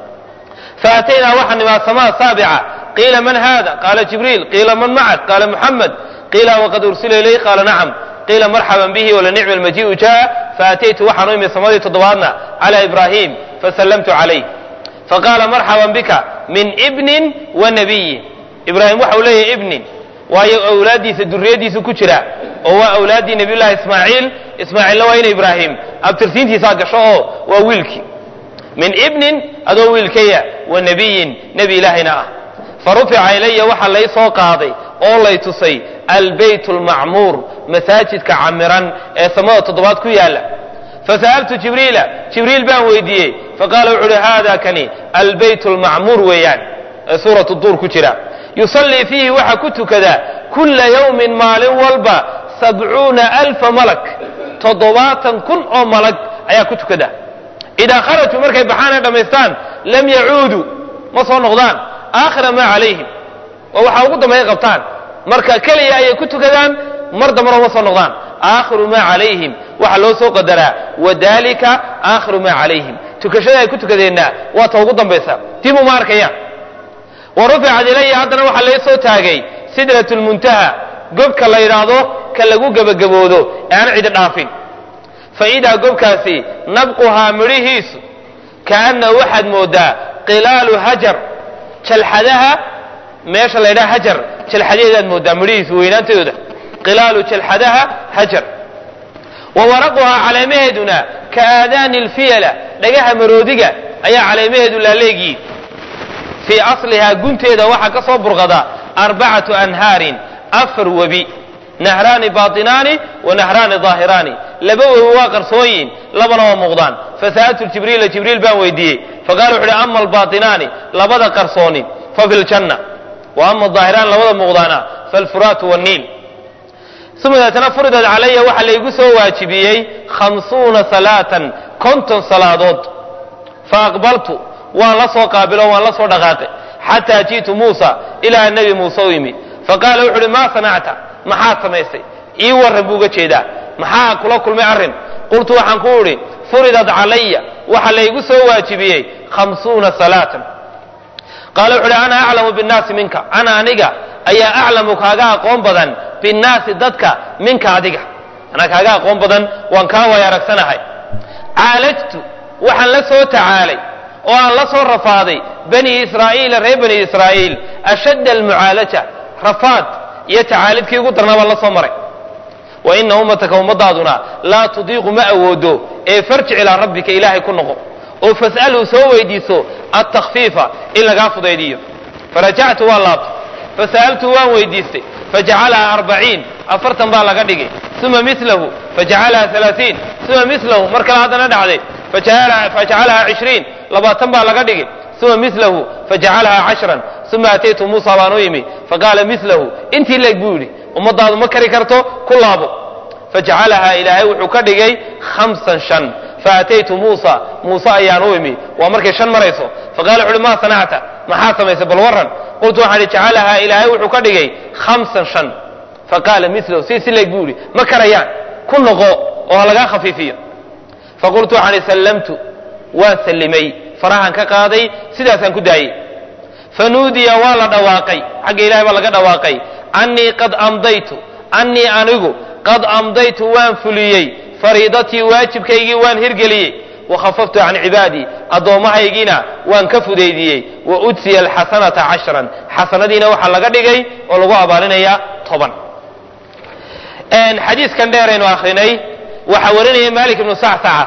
faataynaa waxaa nimaa samaa saabica qiila man haada qaala jibriil qiila man macak qaala muxamed qiila waqad ursila ilayh qaala nacam qiila marxaban bihi walanicma almajii'u jaa faataytu waxaan u imi samadii toddobaadna calaa ibraahim fasallamtu calayh faqaala marxaban bika min ibnin wa nabiyin ibraahim waxa uu leeyahay ibnin waayo awlaaddiisa duriyaddiisu ku jira oo waa awlaaddii nabiyullaahi ismaaciil ismaaciilna waa ina ibraahim abtirsiintiisaa gasho oo waa wiilkii min ibnin adoo wiilkaya wa nebiyin nebi ilaahayna ah fa rufica ilaya waxaa lay soo qaaday oo lay tusay albeyt almacmuur masaajidka camiran ee samada toddobaad ku yaala fasa'altu jibriila jibriil baan weydiiyey faqaala wuxu uhi haada kani albeyt almacmuur weeyaan ee suuratu duur ku jira yusallii fiihi waxaa ku tukada kulla yawmin maalin walba sabcuuna alfa malak toddobaatan kun oo malag ayaa ku tukada idaa kharajuu markay baxaan ee dhammaystaan lam yacuuduu ma soo noqdaan aakhira maa calayhim oo waxaa ugu dambeeya qabtaan marka keliya ayay ku tukadaan mar dambana uma soo noqdaan aakhiru maa calayhim waxaa loo soo qadaraa wadalika aakhiru maa calayhim tukashada ay ku tukadeenna waa ta ugu dambaysa dib uma arkayaan wa ruficat ilaya haddana waxaa lai soo taagay sidrat lmuntaha gobka la yidhaahdo ka lagu gebagaboodo ee aan cidi dhaafin fa idaa gobkaasi nabquhaa midhihiisu kaana waxaad moodaa qilaalu hajar jalxadaha meesha la ydhaha hajar jalxadaheedaad moodaa midhihiisu weynaantooda qilaalu jalxadaha hajar wa waraquhaa caleemaheeduna ka aadaani lfiyala dhagaha maroodiga ayaa caleemaheedu laaleegyiin fii aslihaa gunteeda waxaa ka soo burqada arbacatu anhaarin afar webi nahraani baatinaani wa nahraani daahiraani laba webi waa qarsooyin labana waa muuqdaan fasa'altu jibriila jibriil baan weydiiyey faqala wuxu uhi ama albaatinaani labada qarsooni fa fi ljanna wa ama daahiraan labada muuqdaana falfuraatu waniil uma deetana furidat calaya waxaa laygu soo waajibiyey khamsuuna salaatan konton salaadood fa aqbaltu waan la soo qaabilo waan la soo dhaqaaqay xataa ji'tu muusa ilaa nebi muuse u yimi faqaala wuxu uhi maa sanacta maxaad samaysay ii warran buu uga jeedaa maxaa kula kulmay arrin qultu waxaan ku idhi furidat calaya waxaa laygu soo waajibiyey khamsuuna salaatan qaala wuxu uhi ana aclamu binnaasi minka ana aniga ayaa aclamu kaaga aqoon badan binnaasi dadka minka adiga anaa kaaga aqoon badan waan kaa way aragsanahay caalajtu waxaan la soo tacaalay oo aan la soo rafaaday bani israa'iila reer bani israa'iil ashadda almucaalaja rafaad iyo tacaalidkii ugu darnaa baan la soo maray wa ina ummataka ummadaaduna laa tudiiqu ma awoodo ee farjic ilaa rabbika ilaahay ku noqo oo fas'alhu soo weydiiso altakfiifa in lagaa fudaydiyo farajactu waan laabtay fasa'altu waan weydiistay fajacalaha arbaciin afartan baa laga dhigay uma milahu fajacalaha alaaiin uma milahu mar kale haddana dhacday fajacalaha cishriin labaatan baa laga dhigay uma milahu fajacalaha cashran uma ataytu muusa baan u yimi faqaala milahu intii leeg buu yidhi ummadaadu ma kari karto ku laabo fajacalaha ilaahay wuxuu ka dhigay hamsan shan faataytu muusa muuse ayaan u imi waa markay shan marayso faqala wuxu uhi maa sanacta maxaa samaysay bal warran qultu waxaan ihi jacalahaa ilaahay wuxuu ka dhigay khamsan shan faqaala milahu si sileg buu ihi ma karayaan ku noqo oo ha lagaa khafiifiyo faqultu waxaan ihi sallamtu waan sallimay farahan ka qaaday sidaasaan ku daayey fanuudiya waa la dhawaaqay xagga ilahay baa laga dhawaaqay annii qad amdaytu annii anigu qad amdaytu waan fuliyey fariidatii waajibkaygii waan hirgeliyey wakhafaftu can cibaadii addoommahaygiina waan ka fudaydiyey wa udsiya alxasanata cashran xasanadiina waxaa laga dhigay oo lagu abaalinayaa toban xadiiskan dheeraynu akrinay waxaa warinaya malik ibnu sacsaca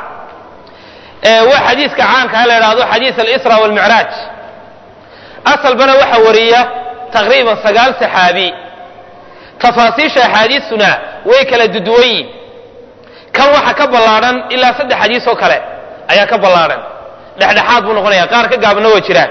waa xadiiska caanka ha la idhaahdo xadiis alisra walmicraaj asalbana waxaa wariya taqriiban sagaal saxaabi tafaasiisha axaadiistuna way kala duduwan yihin kan waxa ka ballaadhan ilaa saddex xadiis oo kale ayaa ka ballaadhan dhexdhexaad buu noqonaya qaar ka gaabna waa jiraan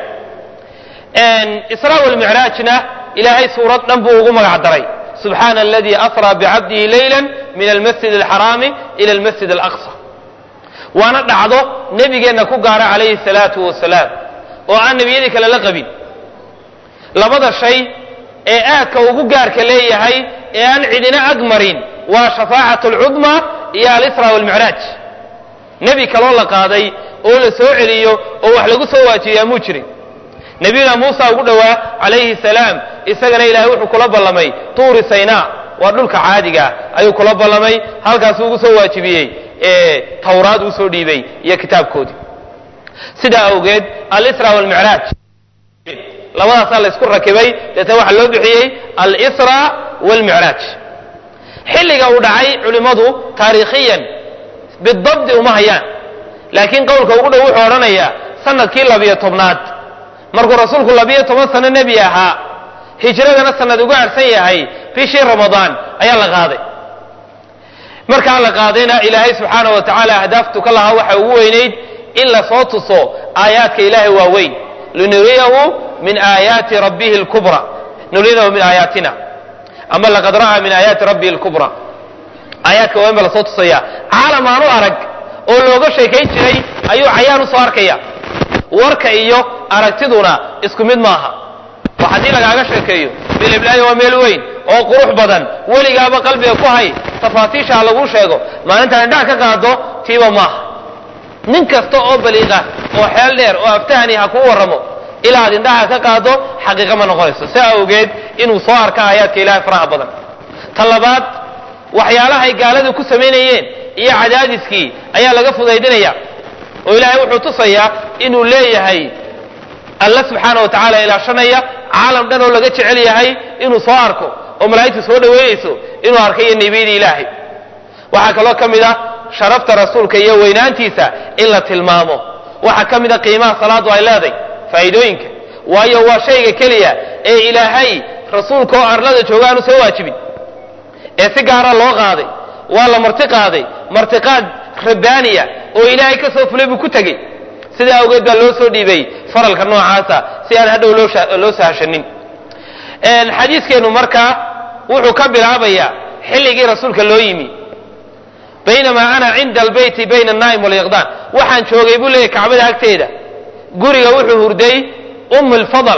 isra walmicraajna ilaahay suurad dhan buu ugu magac daray subxaana aladii asraa bicabdihi leyla min almasjid alxaraami ila almasjid alaqsa waana dhacdo nebigeenna ku gaara calayhi salaatu wasalaam oo aan nebiyadii kale la qabin labada shay ee aadka ugu gaarka leeyahay ee aan cidina ag marin waa shafaacat alcudma iyo alisra walmicraaj nebi kaloo la qaaday oo la soo celiyo oo wax lagu soo waajibiyaa muu jirin nebiyuna muusa ugu dhowaa calayhi salaam isagana ilaahay wuxuu kula ballamay tuuri saynaa waa dhulka caadiga ayuu kula ballamay halkaasuu ugu soo waajibiyey ee tawraad uu soo dhiibay iyo kitaabkoodii sidaa awgeed alisra walmicraaj labadaasaa la isku rakibay deetna waxaa loo bixiyey alsra walmicraaj xilliga uu dhacay culimmadu taariikhiyan bidabdi uma hayaan laakiin qowlka ugu dhow wuxuu odhanayaa sanadkii labiyo tobnaad markuu rasuulku labiyo toban sano nebi ahaa hijradana sanad uga harsan yahay bishii ramadaan ayaa la qaaday markaa la qaadayna ilaahay subxaana wa tacaala ahdaaftu ka lahaa waxa ugu weynayd in lasoo tuso aayaadka ilaahay waaweyn linuriyahu min aayaati rabbihi lkubra nuriyahu min aayaatina ama laqad ra'aa min aayaati rabbihi lkubra aayaadka waaweyn baa lasoo tusaya caalam aanu arag oo looga sheekayn jiray ayuu cayaan usoo arkaya warka iyo aragtiduna isku mid maaha wax haddii lagaaga sheekeeyo biliblaaya waa meel weyn oo qurux badan weligaaba qalbiga ku hay tafaasiisha ha laguu sheego maalintaan indhaha ka qaado tiiba maaha nin kasta oo baliiqa oo xeel dheer oo aftahani ha kuu warramo ilaa ad indhaha ka qaado xaqiiqa ma noqonayso si awgeed inuu soo arka aayaadka ilaahay faraha badan ta labaad waxyaalahay gaaladu ku samaynayeen iyo cadaadiskii ayaa laga fudaydinaya oo ilaahay wuxuu tusayaa inuu leeyahay alla subxaana wa tacaala ilaashanaya caalam dhan oo laga jecel yahay inuu soo arko oo malaa'igtu soo dhoweynayso inuu arkayo nebiyadii ilaahay waxaa kaloo ka mid ah sharafta rasuulka iyo weynaantiisa in la tilmaamo waxaa ka mid a qiimaha salaadu ay leeday faa'iidooyinka waayo waa shayga keliya ee ilaahay rasuulka oo arlada jooga aanu soo waajibin ee si gaara loo qaaday waa la marti qaaday martiqaad rabbaaniya oo ilaahay ka soo fulay buu ku tegey sidaa awgeed baa loo soo dhiibay faralka noocaasa si aan hadhow loo sahashanin xadiiskeennu markaa wuxuu ka bilaabayaa xilligii rasuulka loo yimi baynamaa ana cinda albeyti bayna annaa'im walyaqdaan waxaan joogay buu leeyahy kacbada agteeda guriga wuxuu hurday um lfadl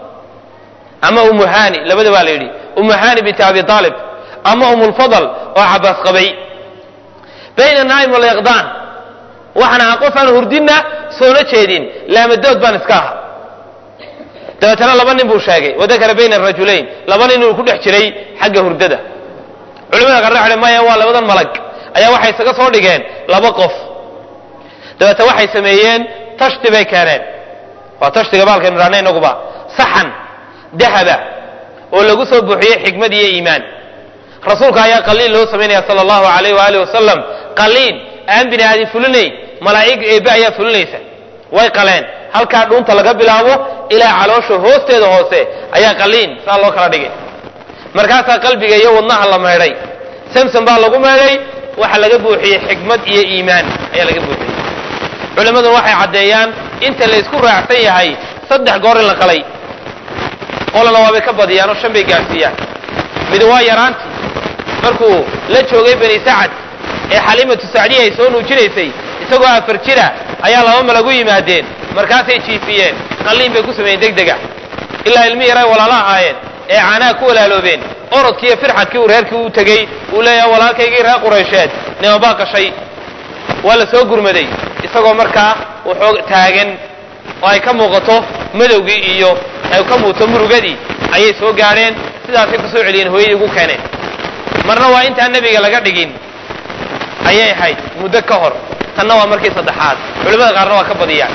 ama umu hani labada baa la yidhi umu hani binti abi aalib ama um lfadl oo cabaas qabay bayna annaa'im walyaqdaan waxaan ahaa qof aan hurdinna soona jeedin laamadood baan iska aha dabeetana laba nin buu sheegay wadakara bayna arajulayn laba nin inuu ku dhex jiray xagga hurdada culimada qarre waxay maya waa labadan malag ayaa waxay isaga soo dhigeen laba qof dabeete waxay sameeyeen tashti bay keeneen waa tashtiga baalkaynu idhahna inaguba saxan dahaba oo lagu soo buuxiyey xikmad iyo iimaan rasuulka ayaa qaliin loo samaynaya sala allahu alayh waaalih wasalam qaliin aan bini aadin fulinayn malaa'ig eebbe ayaa fulinaysa way qaleen halkaa dhuunta laga bilaabo ilaa caloosha hoosteeda hoose ayaa qaliin saa loo kala dhigay markaasaa qalbiga iyo wadnaha la meedhay samsom baa lagu meedhay waxa laga buuxiyey xikmad iyo iimaan ayaa laga buuxiyey culimmaduna waxay caddeeyaan inta la isku raacsan yahay saddex goor in la qalay qolana waabay ka badiyaan oo shan bay gaadhsiiyaan mid waa yaraantii markuu la joogay bani sacad ee xaliimatu sacdiya ay soo nuujinaysay isagoo afar jira ayaa laba malagu yimaadeen markaasay jiifiyeen qalliin bay ku sameeyeen deg dega ilaa ilmi yaray walaala ahaayeen ee caanaha ku walaaloobeen orodkii iyo firxadkii uu reerkii u tegey uu leeyahay walaalkaygii reer quraysheed nimabaa qashay waa la soo gurmaday isagoo markaa wuxuu taagan oo ay ka muuqato madowgii iyo ay ka muuqato murugadii ayay soo gaadheen sidaasay ku soo celiyeen hooyadii ugu keeneen marna waa intaan nebiga laga dhigin ayay ahayd muddo ka hor tanna waa markii saddexaad culimmada qaarna waa ka badiyaan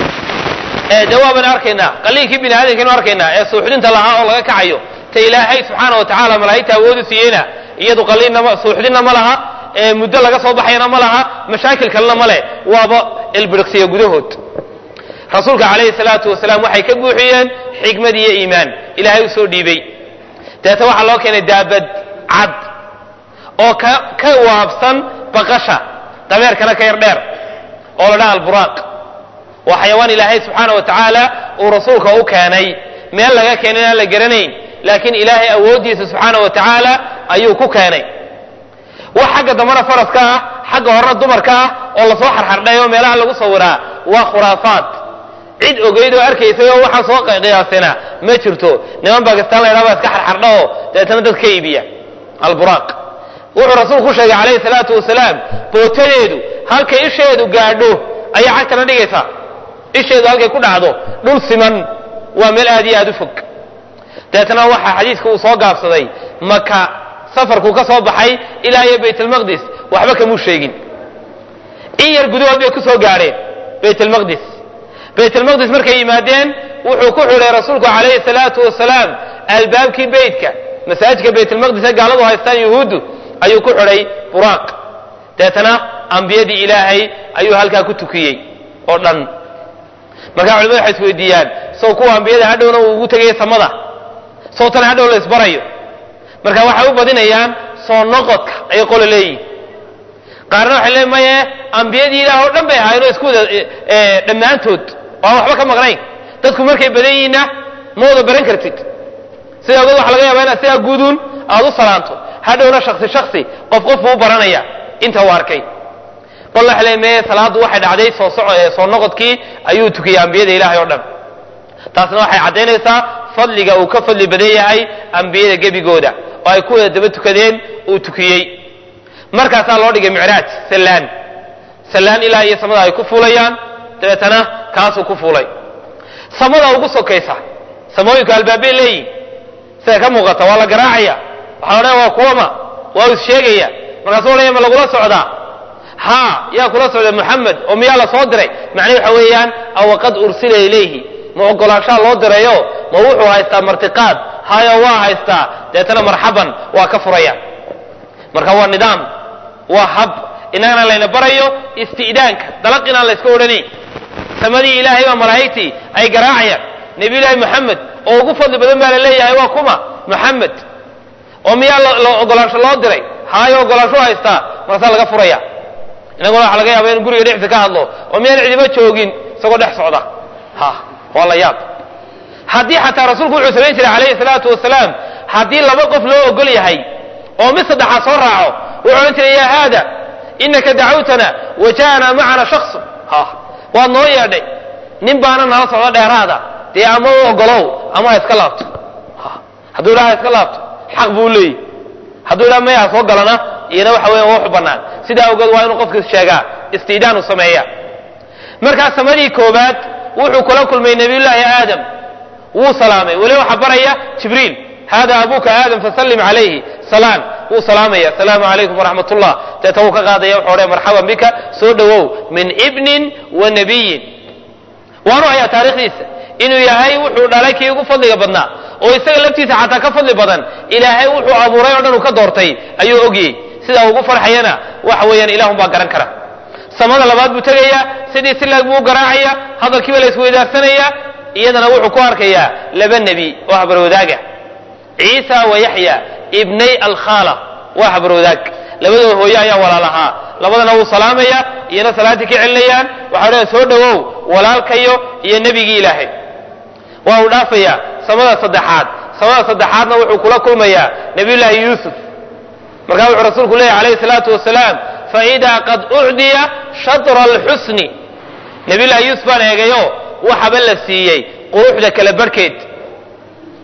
de waaban arkaynaa qaliinkii bini aadamkaynu arkaynaa ee suuxdinta lahaa oo laga kacayo ta ilaahay subxaana wa tacaala malaa'igta awoodu siiyeyna iyadu qaliinna suuxdinna ma laha ee muddo laga soo baxayana ma laha mashaakil kalena ma leh waaba ilbiriqsiya gudahood rasuulka calayhi salaatu wasalaam waxay ka buuxiyeen xikmad iyo iimaan ilaahay u soo dhiibay deeta waxaa loo keenay daabad cad oo ka ka waabsan baqasha dameerkana ka yar dheer oo la dhaha alburaaq waa xayawaan ilaahay subxaana wa tacaala uu rasuulka u keenay meel laga keenay aan la garanayn laakiin ilaahay awooddiisa subxaana wa tacaala ayuu ku keenay wax xagga dambana faraska ah xagga horena dumarka ah oo lasoo xarxardhay oo meelaha lagu sawiraa waa khuraafaad cid ogeyd oo arkaysay oo waxaan soo qiyaasina ma jirto niman bakistaan la ydhaha baa iska xarxardha oo dabeetana dad ka iibiya alburaaq wuxuu rasuulku ku sheegay calayhi salaatu wasalaam bootadeedu halkay isheedu gaadho ayay cagtana dhigaysaa isheedu halkay ku dhacdo dhul siman waa meel aad iyo aad u fog dabeetana waxaa xadiiska uu soo gaabsaday maka safarkuu ka soo baxay ilaa iyo baytalmaqdis waxba kamuu sheegin in yar gudahood bay ku soo gaadheen baytalmaqdis baytalmaqdis markay yimaadeen wuxuu ku xidhay rasuulku calayhi salaatu wasalaam albaabkii beytka masaajidka baytalmaqdis ee gaaladu haystaan yuhuuddu ayuu ku xidhay buraaq deetana ambiyadii ilaahay ayuu halkaa ku tukiyey oo dhan markaa culimadu waxay isweydiiyaan sow kuwa ambiyada hadhowna uu ugu tegaya samada sow tan hadhow la isbarayo marka waxay u badinayaan soo noqodka ayay qolo leeyihin qaarna waxay leeyiin maye ambiyadii ilaah oo dhan bay ahaayeen oo isku wada dhammaantood oo aan waxba ka maqnayn dadku markay badan yihiinna ma wada baran kartid sidaa ogood waxa laga yaabaa inaad sidaa guuduun aad u salaanto hadhowna shaksi shaksi qof qof buu u baranaya inta uu arkay qol waxa leeyiin maye salaaddu waxay dhacday soo soco soo noqodkii ayuu tukiyey ambiyada ilaahay oo dhan taasna waxay caddaynaysaa fadliga uu ka fadli badan yahay ambiyada gebigooda oo ay ku wada daba tukadeen uu tukiyey markaasaa loo dhigay micraaj sallaan sallaan ilaa iyo samada ay ku fuulayaan dabeetana kaasuu ku fuulay samada ugu sokaysa samooyinku albaabay leeyihin sida ka muuqata waa la garaacaya waxaa odhanaya waa kuwama waa is sheegaya markaasuu odhanaya ma lagula socdaa ha yaa kula socda moxamed oo miyaa la soo diray macnihi waxa weeyaan awaqad ursila ilayhi ma ogolaanshaa loo dirayo ma wuxuu haystaa martiqaad hayo waa haystaa deetana marxaban waa ka furaya marka waa nidaam waa hab innagana layna barayo isti'daanka dalaq inaan la yska odhanayn samadii ilaahay baa malaa'igtii ay garaacayaan nebiyullaahi moxamed oo ugu fadli badan baa la leeyahay waa kuma moxamed oo miyaa ogolaansho loo diray hayo ogolaansho haystaa markaasaa laga furaya inaguna waxa laga yaaba inu guriga dhexdiisa ka hadlo oo miyaan cidiba joogin isagoo dhex socda ha waa la yaab haddii xataa rasuulku wuxuu samayn jiray calayhi salaatu wasalaam haddii laba qof loo ogol yahay oo mid saddexaad soo raaco wuxuu odhan jiray yaa haada inaka dacawtana wa ja'ana macana shaksun ha waad noo yeedhay nin baana nala socdo dheeraada dee ama u ogolow ama ha iska laabto hadduu idhaha ha iska laabto xaq buu leeyahy hadduu idhaha maya ha soo galana iyana waxa weya waxu bannaan sidaa awgeed waa inuu qofkiis sheegaa istiidaan u sameeya markaa samadii koobaad wuxuu kula kulmay nabiyullaahi aadam wuu salaamay weli waxaa baraya jibriil hada abuka aadam fasallim calayhi salaan wuu salaamaya asalaamu calaykum waraxmat ullah deeta wuu ka qaadaya wuxuu odhaya marxaban bika soo dhowow min ibnin wa nabiyin waanu hayaa taarikhdiisa inuu yahay wuxuu dhalay kii ugu fadliga badnaa oo isaga laftiisa xataa ka fadli badan ilaahay wuxuu abuuray oo dhan uu ka doortay ayuu ogyey sidaa ugu farxayana waxa weeyaan ilahun baa garan kara samada labaad buu tegaya sidii silaag buu u garaacaya hadalkiiba la isweydaarsanaya iyadana wuxuu ku arkayaa laba nebi oo habarwadaaga ciisa wa yaxya ibnay alkhaala waa habarwadaag labadooda hooye ayaa walaalahaa labadana wuu salaamaya iyana salaaddii ka celinayaan waxaa odhaya soo dhowow walaalkayo iyo nebigii ilaahay waa uu dhaafayaa samada saddexaad samada saddexaadna wuxuu kula kulmayaa nabiyullaahi yuusuf markaa wuxuu rasuulku leeyahy calayhi salaatu wasalaam faidaa qad ucdiya shatra alxusni nabiyullaahi yuusuf baan eegayo waxaba la siiyey quruxda kala barhkeed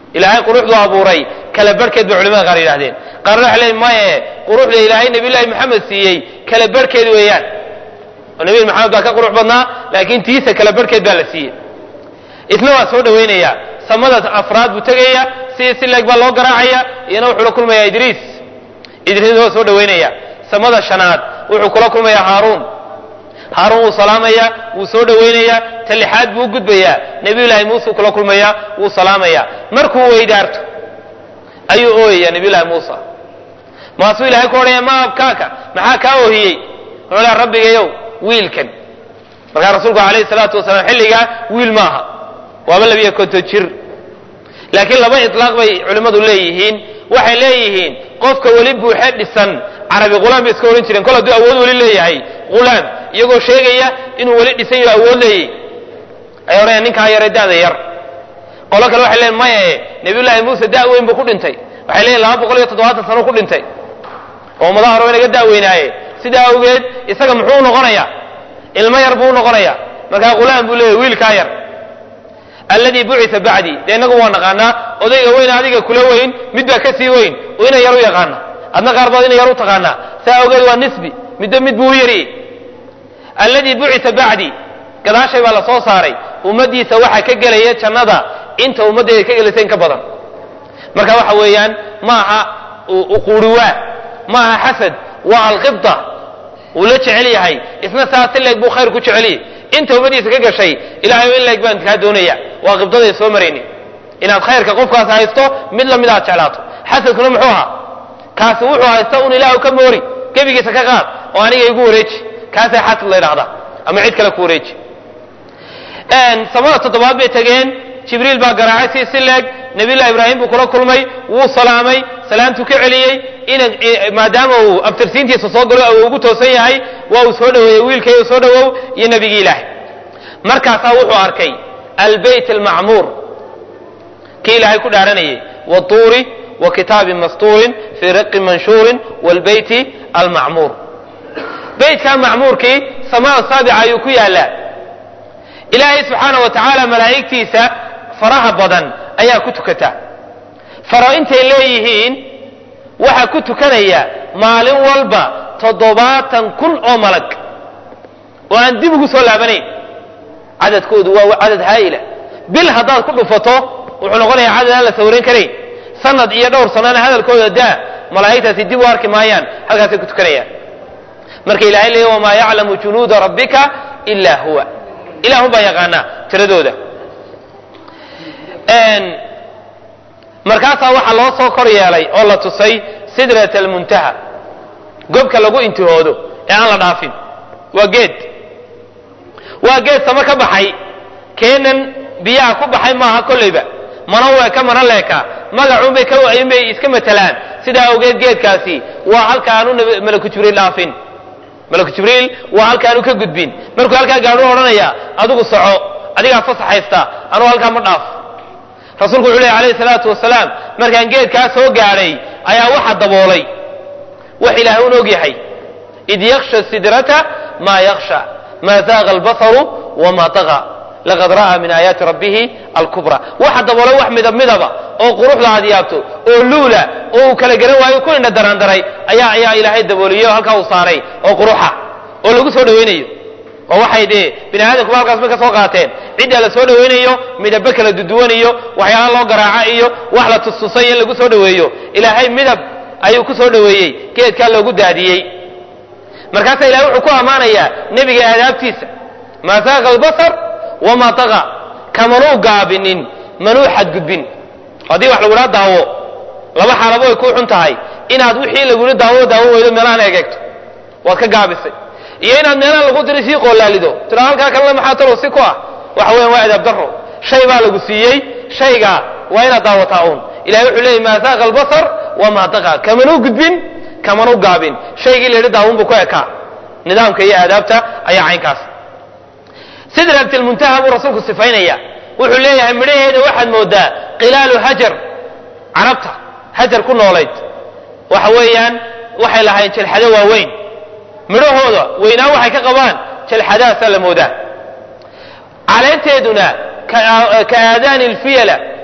ilaahay quruxdu abuuray kala barhkeed bay culimada qaar yidhahdeen qaarna waxay leeyiin maye quruxda ilaahay nabiyullaahi maxamed siiyey kala barhkeed weeyaan oo nabi maxamed baa ka qurux badnaa laakiin tiisa kala barhkeed baa la siiyey isna waa soo dhawaynaya samada afraad buu tegaya si si leeg baa loo garaacaya iyana wuxuu la kulmaya idriis idriis waa soo dhawaynaya samada shanaad wuxuu kula kulmaya haaruun haaruun wuu salaamaya wuu soo dhawaynaya ta lixaad buu u gudbayaa nabiyullaahi muuse kula kulmaya wuu salaamaya markuu weydaarto ayuu ooyaya nabiyullaahi muusa maasuu ilahay ku odhaya ma abkaaka maxaa kaa oohiyey wuxuu leha rabbigayow wiilkan markaa rasuulku alayhi salaatu wasalaam xilligaa wiil maaha waaba labiyo konton jir laakiin laba ilaaq bay culimmadu leeyihiin waxay leeyihiin qofka weli buuxe dhisan carabi hulaam bay iska odhan jireen kol hadduu awood weli leeyahay hulaam iyagoo sheegaya inuu weli dhisan yaho awood leeyahy ay odhanayaan ninkaa yare da'da yar qolo kale waxay leeyiin maye nabiyullaahi muuse da' weyn buu ku dhintay waxay leeyihin laba boqol iyo toddobaatan sano ku dhintay oo ummadaha hore inaga da'weynaaye sidaa awgeed isaga muxuu noqonayaa ilmo yar buu noqonaya markaa hulaam buu leeyahy wiilkaa yar alladii bucisa bacdii dee innagu waa naqaanaa odayga weyn adiga kula weyn mid baa ka sii weyn oo ina yar u yaqaana adna qaar baad ina yar u taqaanaa saa awgeed waa nisbi midba mid buu u yariyey alladii bucisa bacdii gadaashay baa la soo saaray ummaddiisa waxaa ka gelaya jannada inta ummaddeeda ka gelaysa in ka badan marka waxa weeyaan ma aha uquuriwaa ma aha xasad waa alqibda uu la jecel yahay isna saa si leeg buu khayr ku jeceliyey inta ummadiisa ka gashay ilahay in leeg baan kaa doonaya waa qibdaday soo marayni inaad khayrka qofkaas haysto mid lamid aad jeclaato xasadkuna muxuu ahaa kaasi wuxuu haysta un ilaahu ka moori gebigiisa ka qaad oo aniga igu wareeji kaasaa xasad la ydhahdaa ama cid kale ku wareeji samada toddobaad bay tegeen jibriil baa garaacay si si leeg nabiyullahi ibraahim buu kula kulmay wuu salaamay salaamtuu ka celiyey maadaama uu abtirsiintiisa soo galo u ugu toosan yahay waa uu soo dhaweeyey wiilkay soo dhawow iyo nebigii ilaahay markaasaa wuxuu arkay albeyt almacmuur kii ilaahay ku dhaaranayay watuuri wa kitaabin mastuurin fii raqin manshuurin wlbeyti almacmuur beytkaa macmuurkii samaa saabica ayuu ku yaallaa ilaahay subxaana wa tacaala malaa'igtiisa faraha badan ayaa ku tukata faro intay leeyihiin waxaa ku tukanaya maalin walba toddobaatan kun oo malag oo aan dib ugu soo laabanayn cadadkoodu waa cadad haa'ila bil haddaad ku dhufato wuxuu noqonayaa cadad aan la sawirayn karayn sanad iyo dhowr sanana hadalkooda daa malaa'igtaasi dib u arki maayaan halkaasay ku tukanayaan marka ilahay leeya wamaa yaclamu junuuda rabbika ilaa huwa ilahun baa yaqaanaa tiradooda markaasaa waxaa loo soo kor yeelay oo la tusay sidrat almuntaha gobka lagu intihoodo ee aan la dhaafin waa geed waa geed samo ka baxay keenan biyaha ku baxay maaha kollayba mana weeka mana leeka magacuunbay kaunbay iska matelaan sidaa awgeed geedkaasi waa halkaanu malaku jibriil dhaafin malaku jibriil waa halkaanu ka gudbin markuu halkaa gaadhu odhanaya adigu soco adigaa fasax haysta anugu halkaa ma dhaaf rasuulku wuxuu ley alayhi salaatu wasalaam markaan geedkaa soo gaadhay ayaa waxa daboolay wax ilaahay un og yahay id yaksha sidrata maa yaksha maa zaaqa albasaru wamaa taqa laqad ra'aa min aayaati rabbihi alkubra waxa daboolay wax midab midaba oo quruxda aad yaabto oo luula oo uu kala garan waayo ku indha daraandaray ayaa ayaa ilaahay dabooliyey oo halkaa uu saaray oo quruxa oo lagu soo dhawaynayo oo waxay dee bini aadamkuba halkaas bay ka soo qaateen cidda la soo dhawaynayo midabo kala duduwanayo waxyaala loo garaaca iyo wax la tustusay in lagu soo dhaweeyo ilaahay midab ayuu ku soo dhaweeyey geedkaa loogu daadiyey markaasaa ilahay wuxuu ku ammaanayaa nebiga aadaabtiisa maa saaqa albasar wamaa taqa kamanuu gaabinin manuu xadgudbin haddii wax lagudhaa daawo laba xaalabo ay ku xun tahay inaad wixii lagula daawo daawo weydo meelahaan egeegto waad ka gaabisay iyo inaad meelaha lagu diri sii qoolaalido tira halkaa kalena maxaa talo si ku ah waxa weyan waa adaab daro shay baa lagu siiyey shayga waa inaad daawataa uun ilahay wuxuu leeyay maa saaqa albasar wamaa taqa kamanuu gudbin kamanuu gaabin shaygii la yidhi daawun buu ku ekaa nidaamka iyo aadaabta ayaa caynkaas sidratilmuntaha buu rasuulku sifaynaya wuxuu leeyahay midhaheeda waxaad moodaa qilaalu hajar carabta hajar ku noolayd waxa weeyaan waxay lahayn jelxado waaweyn midhahooda weynaan waxay ka qabaan jalxadahaasaa la moodaa caleenteeduna ka aadaani alfiyala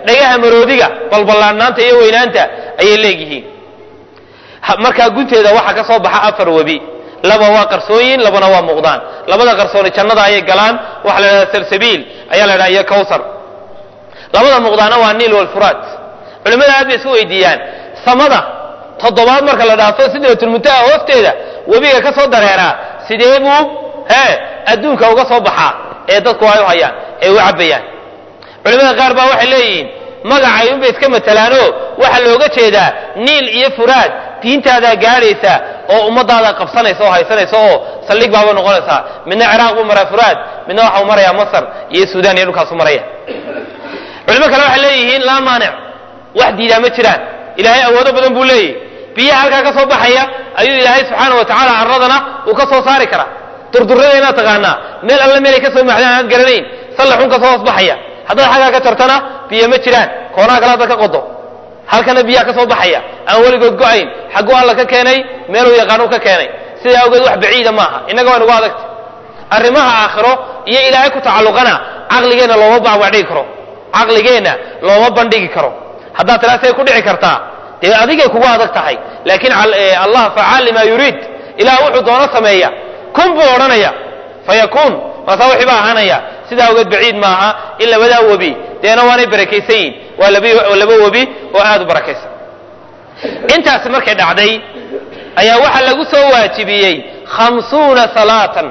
dhagaha maroodiga balballaanaanta iyo weynaanta ayay leegyihiin markaa gunteeda waxaa ka soo baxa afar webi laba waa qarsooyin labana waa muuqdaan labada qarsooni jannada ayay galaan waxaa la idhahda salsabiil ayaa la idhaha iyo kawsar labada muuqdaana waa niil walfuraat culimmada aad bay isu weydiiyaan samada toddobaad marka la dhaafo sidratulmuntaha hoosteeda webiga ka soo dareeraa sidee buu hee adduunka uga soo baxaa ee dadku ay u hayaan ee u cabbayaan culimmada qaar baa waxay leeyihiin magacay unbay iska matalaanoo waxaa looga jeedaa niil iyo furaad diintaadaa gaadhaysa oo ummadaadaa qabsanaysa oo haysanaysa oo saldhig baaba noqonaysaa midna ciraaq buu maraa furaad midna waxau marayaa masar iyo suudaan iyo dhulkaasu maraya culimo kale waxay leeyihiin laa maanic wax diidaa ma jiraan ilaahay awoodo badan buu leeyahy biyaha halkaa ka soo baxaya ayuu ilaahay subxaana wa tacaala carradana uu ka soo saari karaa durdurada inaad taqaanaa meel alle meelay ka soo maxdaan aad garanayn sallaxun ka soo hoosbaxaya haddaad xaggaa ka jartana biyo ma jiraan koonaha kale haddaad ka qodo halkana biyaha ka soo baxaya aan weligood go-ayn xagguu alla ka keenay meeluu yaqaanuu ka keenay sidaa awgeed wax baciida maaha innaga waa nugu adagta arrimaha aakhiro iyo ilaahay ku tacalluqana caqligeenna looma bacbacdhigi karo caqligeenna looma bandhigi karo haddaad tilaasay ku dhici kartaa dee adigay kugu adag tahay laakiin allah facaal limaa yuriid ilaah wuxuu doono sameeya kun buu odhanaya fayakuun maasaa wixii baa ahaanaya sidaa awgeed baciid maaha in labadaa webi deena waanay barakaysan yihin waa laba webi oo aad u barakaysan intaasi markay dhacday ayaa waxaa lagu soo waajibiyey khamsuuna salaatan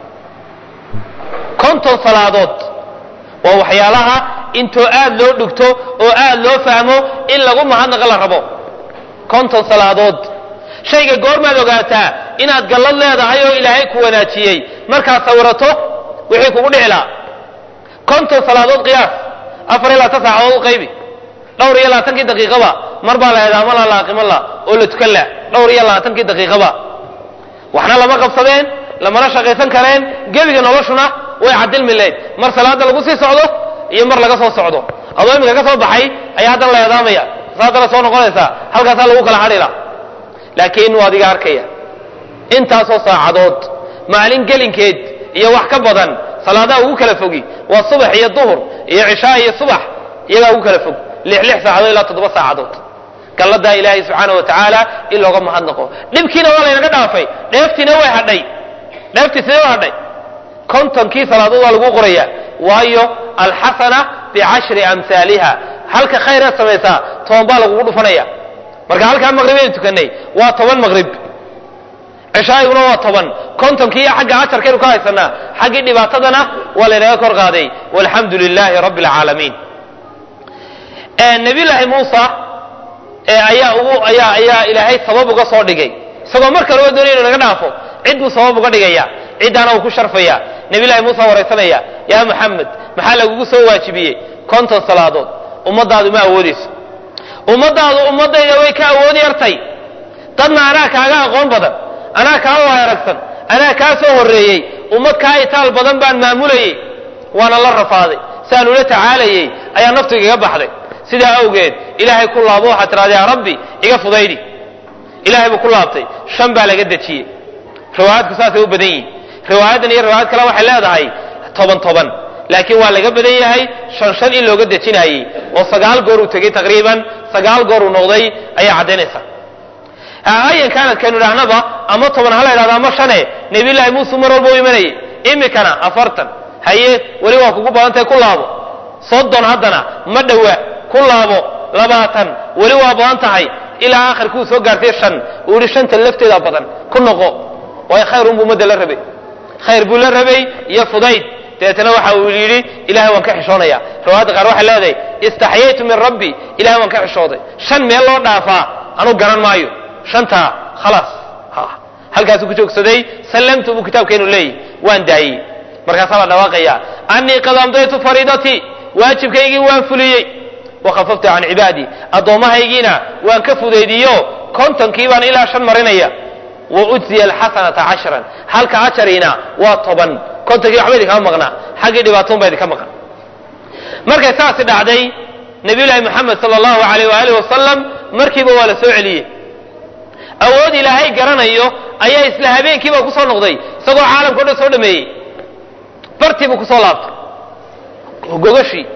konton salaadood waa waxyaalaha intoo aad loo dhugto oo aad loo fahmo in lagu mahadnaqa la rabo konton salaadood shayga goormaad ogaataa inaad gallad leedahay oo ilaahay ku wanaajiyey markaad sawirato wixii kugu dhici lahaa konton salaadood qiyaas afar iyo labaatan saacadood u qaybi dhowr iyo labaatankii daqiiqaba mar baa la eedaama la laaqimo la oo la tukan la dhowr iyo labaatankii daqiiqaba waxna lama qabsadeen lamana shaqaysan kareen gebiga noloshuna way cadilmi layd mar salaada lagu sii socdo iyo mar laga soo socdo adoo iminka ka soo baxay ayaa haddana la eedaamaya saasana soo noqonaysaa halkaasaa lagu kala hadhila laakiin waa adiga arkaya intaasoo saacadood maalin gelinkeed iyo wax ka badan salaadaha ugu kala fogi waa subax iyo duhur iyo cishaa iyo subax iyagaa ugu kala fog lix lix saacadood ilaa toddoba saacadood galladaa ilaahay subxaana wa tacaala in looga mahadnaqo dhibkiina waa laynaga dhaafay dheeftiina way hadhay dheeftii sidee u hadhay kontonkii salaadood waa lagu qoraya waayo alxasana bicashri amhaaliha halka khayraad samaysaa toban baa lagugu dhufanaya marka halkaa maqrib aynu tukanay waa toban maqrib cishaayiguna waa toban kontonkii xagga ajarkaynu ka haysanaa xaggii dhibaatadana waa laynaga kor qaaday walxamdu lilaahi rabbi alcaalamiin nabiyullaahi muusa ayaa ugu ayaa ayaa ilaahay sabab uga soo dhigay isagoo mar kale oo doonaya inu naga dhaafo cid buu sabab uga dhigaya ciddaana uu ku sharfaya nabiyullahi muusa waraysanaya yaa maxamed maxaa lagugu soo waajibiyey konton salaadood ummadaadu ma awoodayso ummadaadu ummadayda way ka awood yartay dadna anaa kaaga aqoon badan anaa kaa waay aragsan anaa kaa soo horreeyey ummad kaa itaal badan baan maamulayey waana la rafaaday siaan ula tacaalayey ayaa naftu igaga baxday sidaa awgeed ilaahay ku laabo waxaad tidhahda yaa rabbi iga fudaydi ilahay buu ku laabtay shan baa laga dejiyey riwaayaadku saasay u badan yihin riwaayaddan iyo riwaayad kale waxay leedahay toban toban laakiin waa laga badan yahay shan shan in looga dejinayey oo sagaal goor uu tegey taqriiban sagaal goor uu noqday ayaa caddaynaysa ayan kaanad kaynu idhahnaba ama toban ha la ydhahdo ama shane nebiyullaahi muuse mar walba u imanayay imikana afartan haye weli waa kugu badantahay ku laabo soddon haddana ma dhowa ku laabo labaatan weli waa badan tahay ilaa aakhirkuu soo gaartay shan uu yihi shanta lafteeda badan ku noqo waayo khayr unbuu ummadda la rabay khayr buu la rabay iyo fudayd dabeetana waxa uu yidhi ilahay waan ka xishoonaya riwaayadda qaar waxay leedahay istaxyaytu min rabbi ilahay waan ka xishooday shan meel loo dhaafaa anuu garan maayo shantaa khalaas halkaasuu ku joogsaday sallamtu buu kitaabkeenu leeyahy waan daayey markaasaa la dhawaaqaya annii qad amdaytu fariidatii waajibkaygii waan fuliyey wakhafaftu can cibaadii addoommahaygiina waan ka fudaydiyo kontonkii baan ilaa shan marinaya wa ujziya alxasanata cashran halka ajariina waa toban kontonkii waxba idinkama maqnaa xaggii dhibaatoon baa idinka maqan markay saasi dhacday nabiyullaahi moxamed sala allahu alayh waaalih wasalam markiiba waa la soo celiyey awood ilaahay garanayo ayaa isla habeenkiiba ku soo noqday isagoo caalamka o dhan soo dhameeyey bartii buu kusoo laabtay gogashii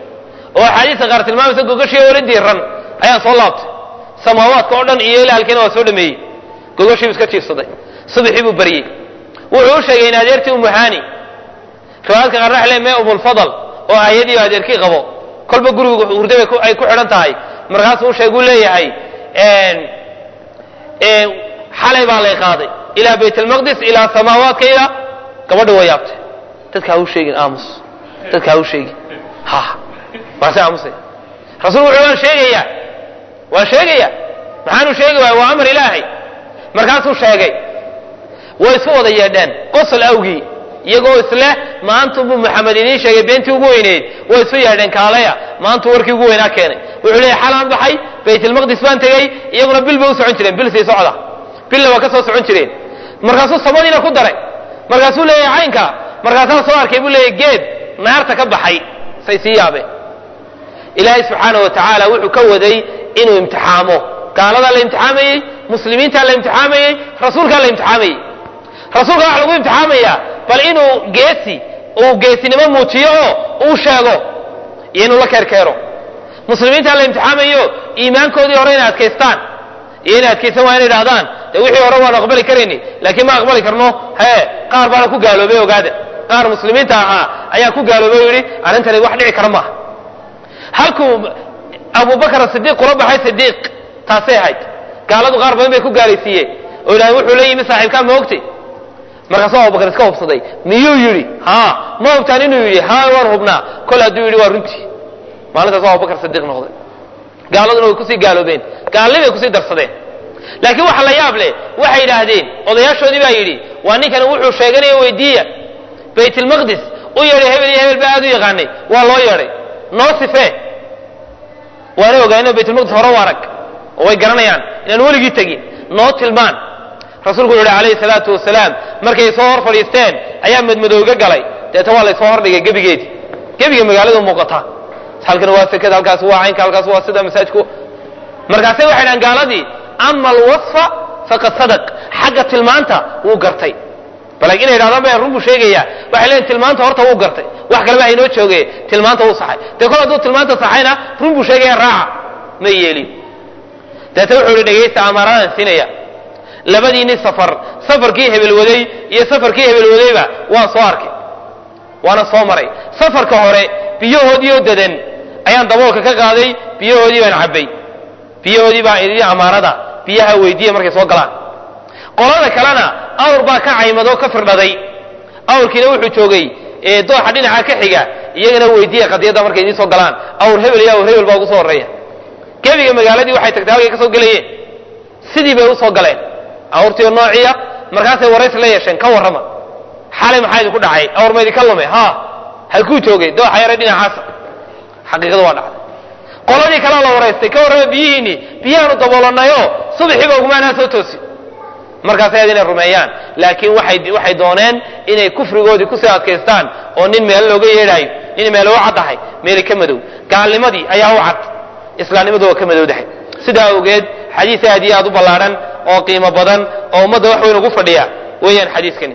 oo axaadiista qaar tilmaamaysa gogoshiiyo weli diiran ayaan soo laabtay samaawaadka oo dhan iyo ilaa halkiina waa soo dhameeyey gogoshiibu iska jiifsaday subaxii buu baryey wuxuu u sheegay in adeertii umuhani riwaayadka qaar waxa leey mee umulfadal oo aayadii adeerkii qabo kolba gurigu hurda ay ku xidhan tahay markaasuu u sheeguu leeyahay xalay baa lay qaaday ilaa bayt almaqdis ilaa samaawaadka ilaa gabadha waa yaabtay dadka ha u sheegin aamus dadka ha u sheegin ha waase aamusay rasuulku wuxuu waan sheegayaa waan sheegaya maxaanu sheegi waaya waa amar ilaahay markaasuu sheegay way isu wada yeedheen qosol awgii iyagoo isleh maantunbuu maxamed idiin sheegay beentii ugu weyneyd way isu yeedheen kaalaya maantuu warkii ugu weynaa keenay wuxuu leeyahy xalaan baxay baytalmaqdis baan tegey iyaguna bil bay u socon jireen bil sii socda billa waa ka soo socon jireen markaasuu samadiina ku daray markaasuu leeyahay caynka markaasaan soo arkay buu leeyahy geed naarta ka baxay say sii yaabeen ilaahay subxaanah wa tacaala wuxuu ka waday inuu imtixaamo gaaladaa la imtixaamayey muslimiintaa la imtixaamayey rasuulkaa la imtixaamayey rasuulka waxa lagu imtixaamayaa bal inuu geesi uu geesinimo muujiyo oo uu sheego iyo inuu la keerkeero muslimiintaa la imtixaamayo iimaankoodii hore inay adkaystaan iyo inay adkaysan waa inay idhahdaan de wixii hore waanu aqbali karayni laakiin ma aqbali karno hee qaar baana ku gaaloobay ogaada qaar muslimiinta ahaa ayaa ku gaaloobay o yidhi arrintani wax dhici kara maaha halkuu abubakar sidiiq kula baxay sidiiq taasay ahayd gaaladu qaar badan bay ku gaalaysiiyeen oo yidhahdeen wuxuu la yimi saaxiibkaa ma ogtay markaasuu abubakar iska hubsaday miyuu yidhi ha ma hubtaan inuu yidhi ha waan hubnaa kol hadduu yidhi waa runtii maalintaas abubakar sidiiq noqday gaaladuna way kusii gaaloobeen gaalli bay kusii darsadeen laakiin waxa la yaab leh waxay yidhaahdeen odayaashoodii baa yidhi waa ninkani wuxuu sheeganaya weydiiya baytlmaqdis u yeedhay hebel iyo hebel ba aad u yaqaanay waa loo yeedhay noo sifee waana ogaano baytulmaqdis hore u arag oo way garanayaan inaan weligii tegin noo tilmaan rasuulku wuxu uhi calayhi salaatu wasalaam markay soo hor fadhiisteen ayaa madmadowga galay deeta waa laysoo hordhigay gebigeedii gebiga magaaladu muuqataa halkan waa sekada halkaas waa caynka halkaas waa sida masaajku markaasay waxay dhahan gaaladii ama alwasfa faqad sadaq xagga tilmaanta wuu gartay bal inay idhahdaan ba run buu sheegaya waxay leeyihin tilmaanta horta wuu gartay wax kaleba haynoo jooge tilmaanta wuu saxay dee kol hadduu tilmaanta saxayna run buu sheegaya raaca ma yeelin deeta wuxuu ihi dhegaysta amaaradan siinaya labadiinni safar safarkii hebel waday iyo safarkii hebel wadayba waan soo arkay waana soo maray safarka hore biyahoodii oo dadan ayaan daboolka ka qaaday biyahoodii baan cabbay biyahoodii baa idii amaanada biyaha weydiiya markay soo galaan qolada kalena awr baa ka caymadoo ka firdhaday awrkiina wuxuu joogay dooxa dhinaca ka xiga iyagana weydiiya qadiyadda markay idiin soo galaan awr hebel iyo awr hebel baa ugu soo horreeya gebiga magaaladii waxay tagtay halkay ka soo gelayeen sidii bay usoo galeen awrtiio noociya markaasay warays la yeesheen ka warrama xalay maxaa idinku dhacay awr ma idinka lume ha halkuu joogay dooxa yare dhinacaasa xaqiiqadu waa dhacday qoladii kalea la waraystay ka warrama biyihiinni biyahaanu daboolanayoo subaxiiba ugumaanaa soo toosi markaasay ad inay rumeeyaan laakiin waxay waxay dooneen inay kufrigoodii kusii adkaystaan oo nin meel looga yeedhaayo nin meel u caddahay meeli ka madow gaalnimadii ayaa u cad islaamnimadu waa ka madowdahay sidaa awgeed xadiis aad iyo aad u ballaadhan oo qiimo badan oo ummadda wax weyn ugu fadhiya weeyaan xadiiskani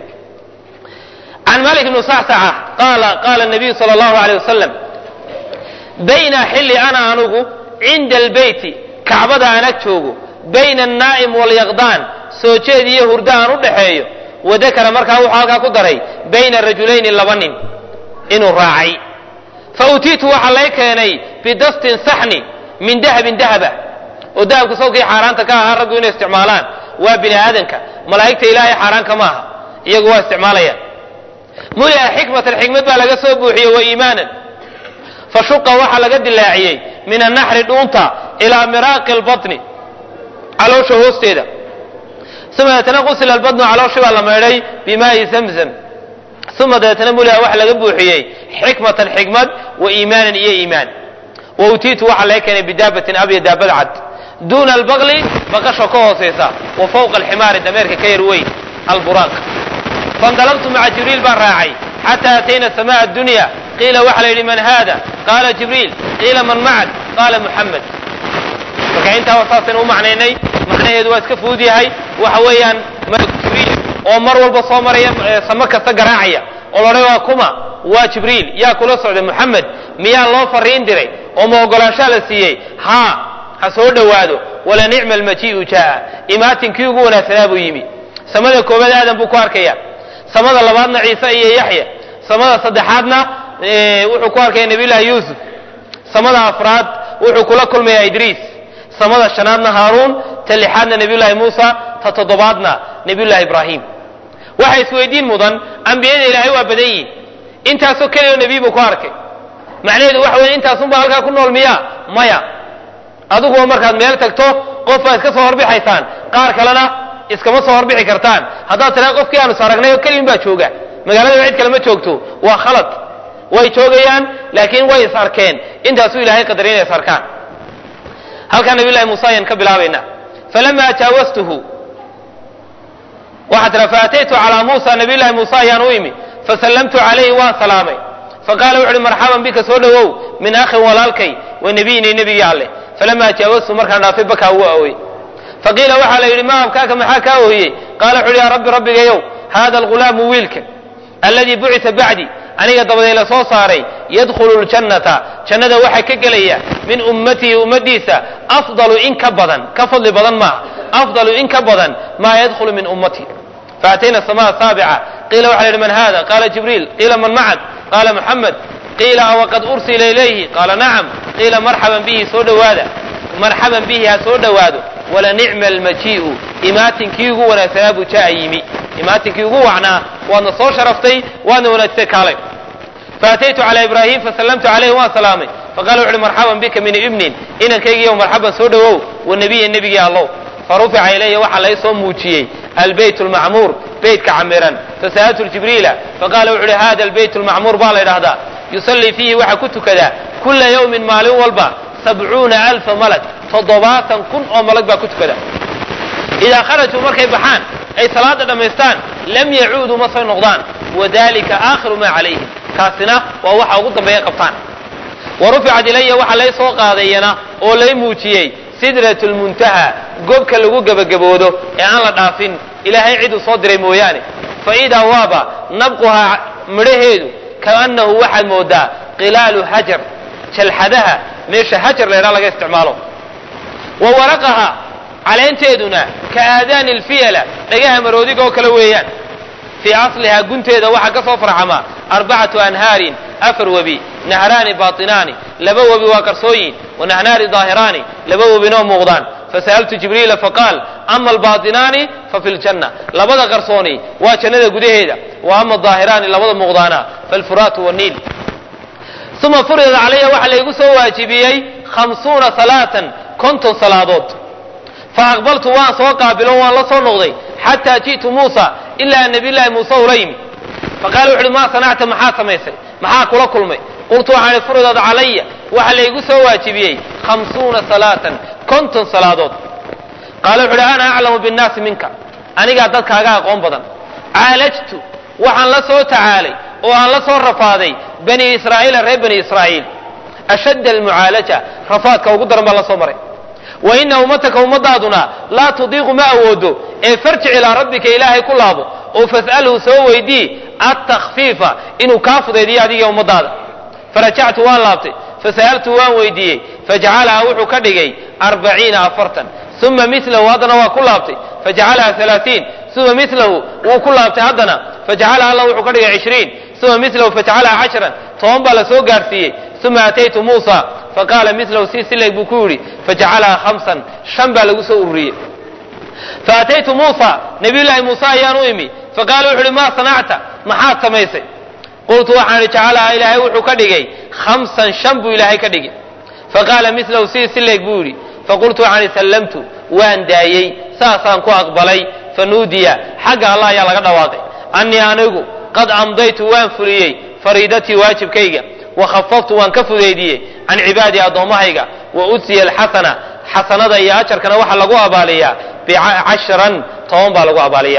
can malik bni sacsaca qaala qaala nabiyu sala allahu aleyh wasalam bayna xilli ana anugu cinda albeyti kacbada aan ag joogo bayna annaa'im walyaqdaan soo jeed iyo hurdo aan u dhaxeeyo wadakara markaa wuxuu halkaa ku daray bayna rajulayni laba nin inuu raacay fa utiitu waxaa lay keenay bidastin saxni min dahabin dahaba oo dahabka sawkii xaaraanta ka ahaa raggu inay isticmaalaan waa bini aadanka malaa'igta ilaahay xaaraanka ma aha iyagu waa isticmaalayaan mulia xikmatan xikmad baa laga soo buuxiyey wa iimaanan fa shuqa waxaa laga dilaaciyey min annaxri dhuunta ilaa miraaqi lbatni caloosha hoosteeda uma deetana qusila albadnu calooshii baa la maydhay bimaa'i zamzam uma dabeetana mulia waxa laga buuxiyey xikmatan xikmad wa iimaanan iyo iimaan wa utiitu waxaa laga keenay bidaabatin abya daabad cad duuna albaqli baqasho ka hoosaysa wa fawqa alximaari dameerka ka yar weyn alburaaq faindalabtu maca jibriil baan raacay xataa atayna samaa addunya qiila waxa la yidhi man haada qaala jibriil qiila man macak qaala muxamed marka intaa saasaynu u macnaynay macnaheedu waa iska fudud yahay waxa weeyaan malak jibriil oo mar walba soo maraya samo kasta garaacaya oo la odhay waa kuma waa jibriil yaa kula socday muxamed miyaa loo fariin diray oo ma ogolaanshaa la siiyey haa ha soo dhowaado wala nicma almajii'u jaa'a imaatinkii ugu wanaagsanaa buu yimi samada koobaad aadan buu ku arkaya samada labaadna ciise iyo yaxya samada saddexaadna wuxuu ku arkaya nabiyullaahi yuusuf samada afraad wuxuu kula kulmayaa idriis samada shanaadna haaruun ta lixaadna nebiyullaahi muusa ta toddobaadna nebiyullaahi ibraahim waxa isweydiin mudan ambiyada ilaahay waa badan yihin intaasoo keliya nebiy buu ku arkay macnaheedu waxa weye intaasunbaa halkaa ku nool miyaa maya adiguba markaad meel tagto qof baa iska soo horbixaysaan qaar kalena iskama soo horbixi kartaan haddaad tiraa qofkii aanu is aragnay oo keliyin baa jooga magaalada cid kale ma joogto waa khalad way joogayaan laakiin way is arkeen intaasuu ilaahay qadaray inay is arkaan halkaa nabiy llahi muuse ayaan ka bilaabaynaa falama jaawastuhu waxaa tira faataytu calaa muusa nabiy llahi muuse ayaan u imi fasallamtu calayhi waan salaamay faqaala wuxu uhi marxaban bika soo dhowow min akhin walaalkay wa nebiyinii nebigii alleh falamaa jaawastu markaan dhaafay bakaa wuu awooyey faqiila waxaa la yidhi ma abkaaka maxaa kaa ooyey qaala wuxu uhi yaa rabbi rabbigayow haada algulaamu wiilka alladii bucita bacdi aniga dabaday la soo saaray yadkhulu ljannata jannada waxaa ka gelaya min ummatihi ummadiisa afdalu in ka badan ka fadli badan maaha afdalu in ka badan maa yadkhulu min ummatihi faatayna samaa saabica qiila waxa la yidhi man hada qaala jibriil qiila man macak qaala muxamed qiila awaqad ursila ilayhi qaala nacam qiila marxaban bihi soo dhowaada marxaban bihi ha soo dhowaado wala nicma almajii'u imaatinkii ugu wanaagsanaa buu jaa yimi imaatinkii ugu wacnaa waadna soo sharaftay waadna wanaagsay kaalay faataytu calaa ibraahim fasallamtu calayhi waan salaamay faqala wuxu uhi marxaban bika min ibnin inankaygiiyo marxaban soo dhowow wa nebiya nebigii allow farufica ilaya waxaa lay soo muujiyey albeyt lmacmuur beytka camiran fasa'altu jibriila faqala wuxu uhi hada albeyt lmacmuur baa la ydhahdaa yusallii fiihi waxaa ku tukadaa kula yawmin maalin walba sabcuuna alfa malag toddobaatan kun oo malag baa ku tukada idaa kharajuu markay baxaan ay salaada dhammaystaan lam yacuuduu ma soo noqdaan wadalika aakhiru maa calayhim kaasina waa waxa ugu dambeeya qabtaan wa ruficat ilaya waxaa lay soo qaadayana oo lay muujiyey sidrat lmuntaha gobka lagu gebagaboodo ee aan la dhaafin ilaahay ciduu soo diray mooyaane fa idaa waaba nabquhaa midhaheedu kaannahu waxaad moodaa qilaalu hajar jalxadaha meesha hajar laydhaa laga isticmaalo wa waraqaha caleenteeduna ka aadaani lfiyala dhagaha maroodiga oo kale weeyaan fii aslihaa gunteeda waxaa ka soo farxama arbacatu anhaarin afar webi nahraani baatinaani laba webi waa qarsooyin wa nahnaari daahiraani laba webinoo muuqdaan fasa'altu jibriila faqaal ama albaatinaani fa fi ljanna labada qarsooni waa jannada gudaheeda wa ama daahiraani labada muuqdaana falfuraatu waniil uma furidat calaya waxaa laygu soo waajibiyey khamsuuna salaatan konton salaadood fa aqbaltu waan soo qaabilo waan la soo noqday xataa ji'tu muusa ilaa nabiyllaahi muuse ula yimi faqala wuxu uhi maa sanacta maxaa samaysay maxaa kula kulmay qultu waxaan ihi furidat calaya waxaa laygu soo waajibiyey khamsuuna salaatan konton salaadood qaala wuxu uhi ana aclamu binnaasi minka anigaa dadkaaga aqoon badan caalajtu waxaan la soo tacaalay oo aan la soo rafaaday bani israa'iila reer bani israa'iil ashadda almucaalaja rafaadka ugu daran baa la soo maray wa ina ummataka ummadaaduna laa tudiiqu ma awoodo ee farjic ilaa rabbika ilaahay ku laabo oo fas'alhu soo weydii attakfiifa inuu kaa fudaydiyo adiga ummadaada farajactu waan laabtay fasa'altu waan weydiiyey fajacalaha wuxuu ka dhigay arbaciina afartan uma milahu haddana waa ku laabtay fajacalaha alaatiin uma milahu wuu ku laabtay haddana fajacalaha alla wuxuu ka dhigay cishriin uma milahu fajacalaha cashran toban baa la soo gaarsiiyey uma ataytu muusa faqaala milahu si sileg buu ku yidhi fajacalaha hamsan shan baa lagu soo ururiyey faataytu muusa nabiyullaahi muuse ayaan u imi faqaala wuxu uhi maa sanacta maxaad samaysay qultu waxaan ihi jacalaha ilaahay wuxuu ka dhigay hamsan shan buu ilaahay ka dhigay faqaala milahu si sileg buu yidhi faqultu waxaan ihi sallamtu waan daayey saasaan ku aqbalay fanuudiya xagga allah ayaa laga dhawaaqay annii anigu qad amdaytu waan fuliyey fariidatii waajibkayga wa khafaftu waan ka fudeydiyey can cibaadii addoommahayga wa udsiya alxasana xasanada iyo ajarkana waxaa lagu abaaliyaa bicashran toban baa lagu abaaliyaa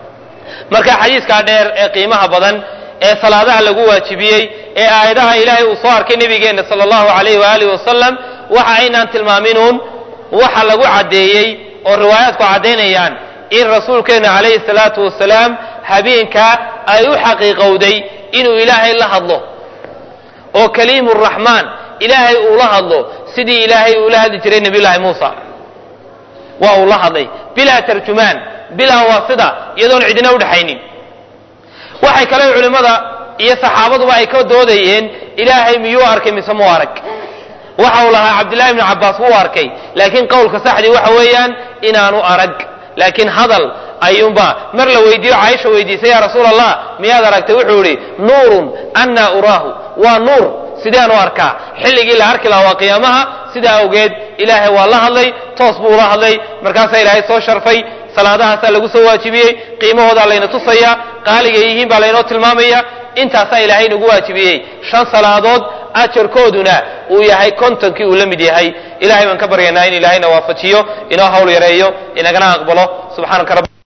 marka xadiiskaa dheer ee qiimaha badan ee salaadaha lagu waajibiyey ee aayadaha ilaahay uu soo arkay nebigeenna sala allahu alayhi waaalih wasalam waxa aynaan tilmaaminuun waxa lagu caddeeyey oo riwaayaadku caddaynayaan in rasuulkeenna calayhi salaatu wasalaam habeenkaa ay u xaqiiqowday inuu ilaahay la hadlo oo kaliimu raxmaan ilaahay uula hadlo sidii ilaahay uula hadli jiray nebiyullaahi muusa waa uu la hadlay bilaa tarjumaan bilaa waasida iyadoon cidina udhaxaynin waxay kale culimmada iyo saxaabaduba ay ka doodayeen ilaahay miyuu arkay mise muu arag waxa uu lahaa cabdillahi bnu cabbaas wuu arkay laakiin qowlka saxdii waxa weeyaan inaanu arag laakiin hadal ayuunba mar la weydiiyo caaisha weydiisay yaa rasuul allah miyaad aragtay wuxuu idhi nuurun annaa uraahu waa nuur sideen u arkaa xilligii la arki lahaa waa qiyaamaha sidaa awgeed ilaahay waa la hadlay toos buu ula hadlay markaasaa ilaahay soo sharfay salaadahaasaa lagu soo waajibiyey qiimahoodaa layna tusaya qaaligay yihiin baa laynoo tilmaamaya intaasaa ilaahay nagu waajibiyey shan salaadood ajarkooduna uu yahay kontonkii uu la mid yahay ilahay baan ka baryaynaa in ilaahayna waafajiyo inoo hawl yareeyo inagana aqbalo subxaanaka rabbi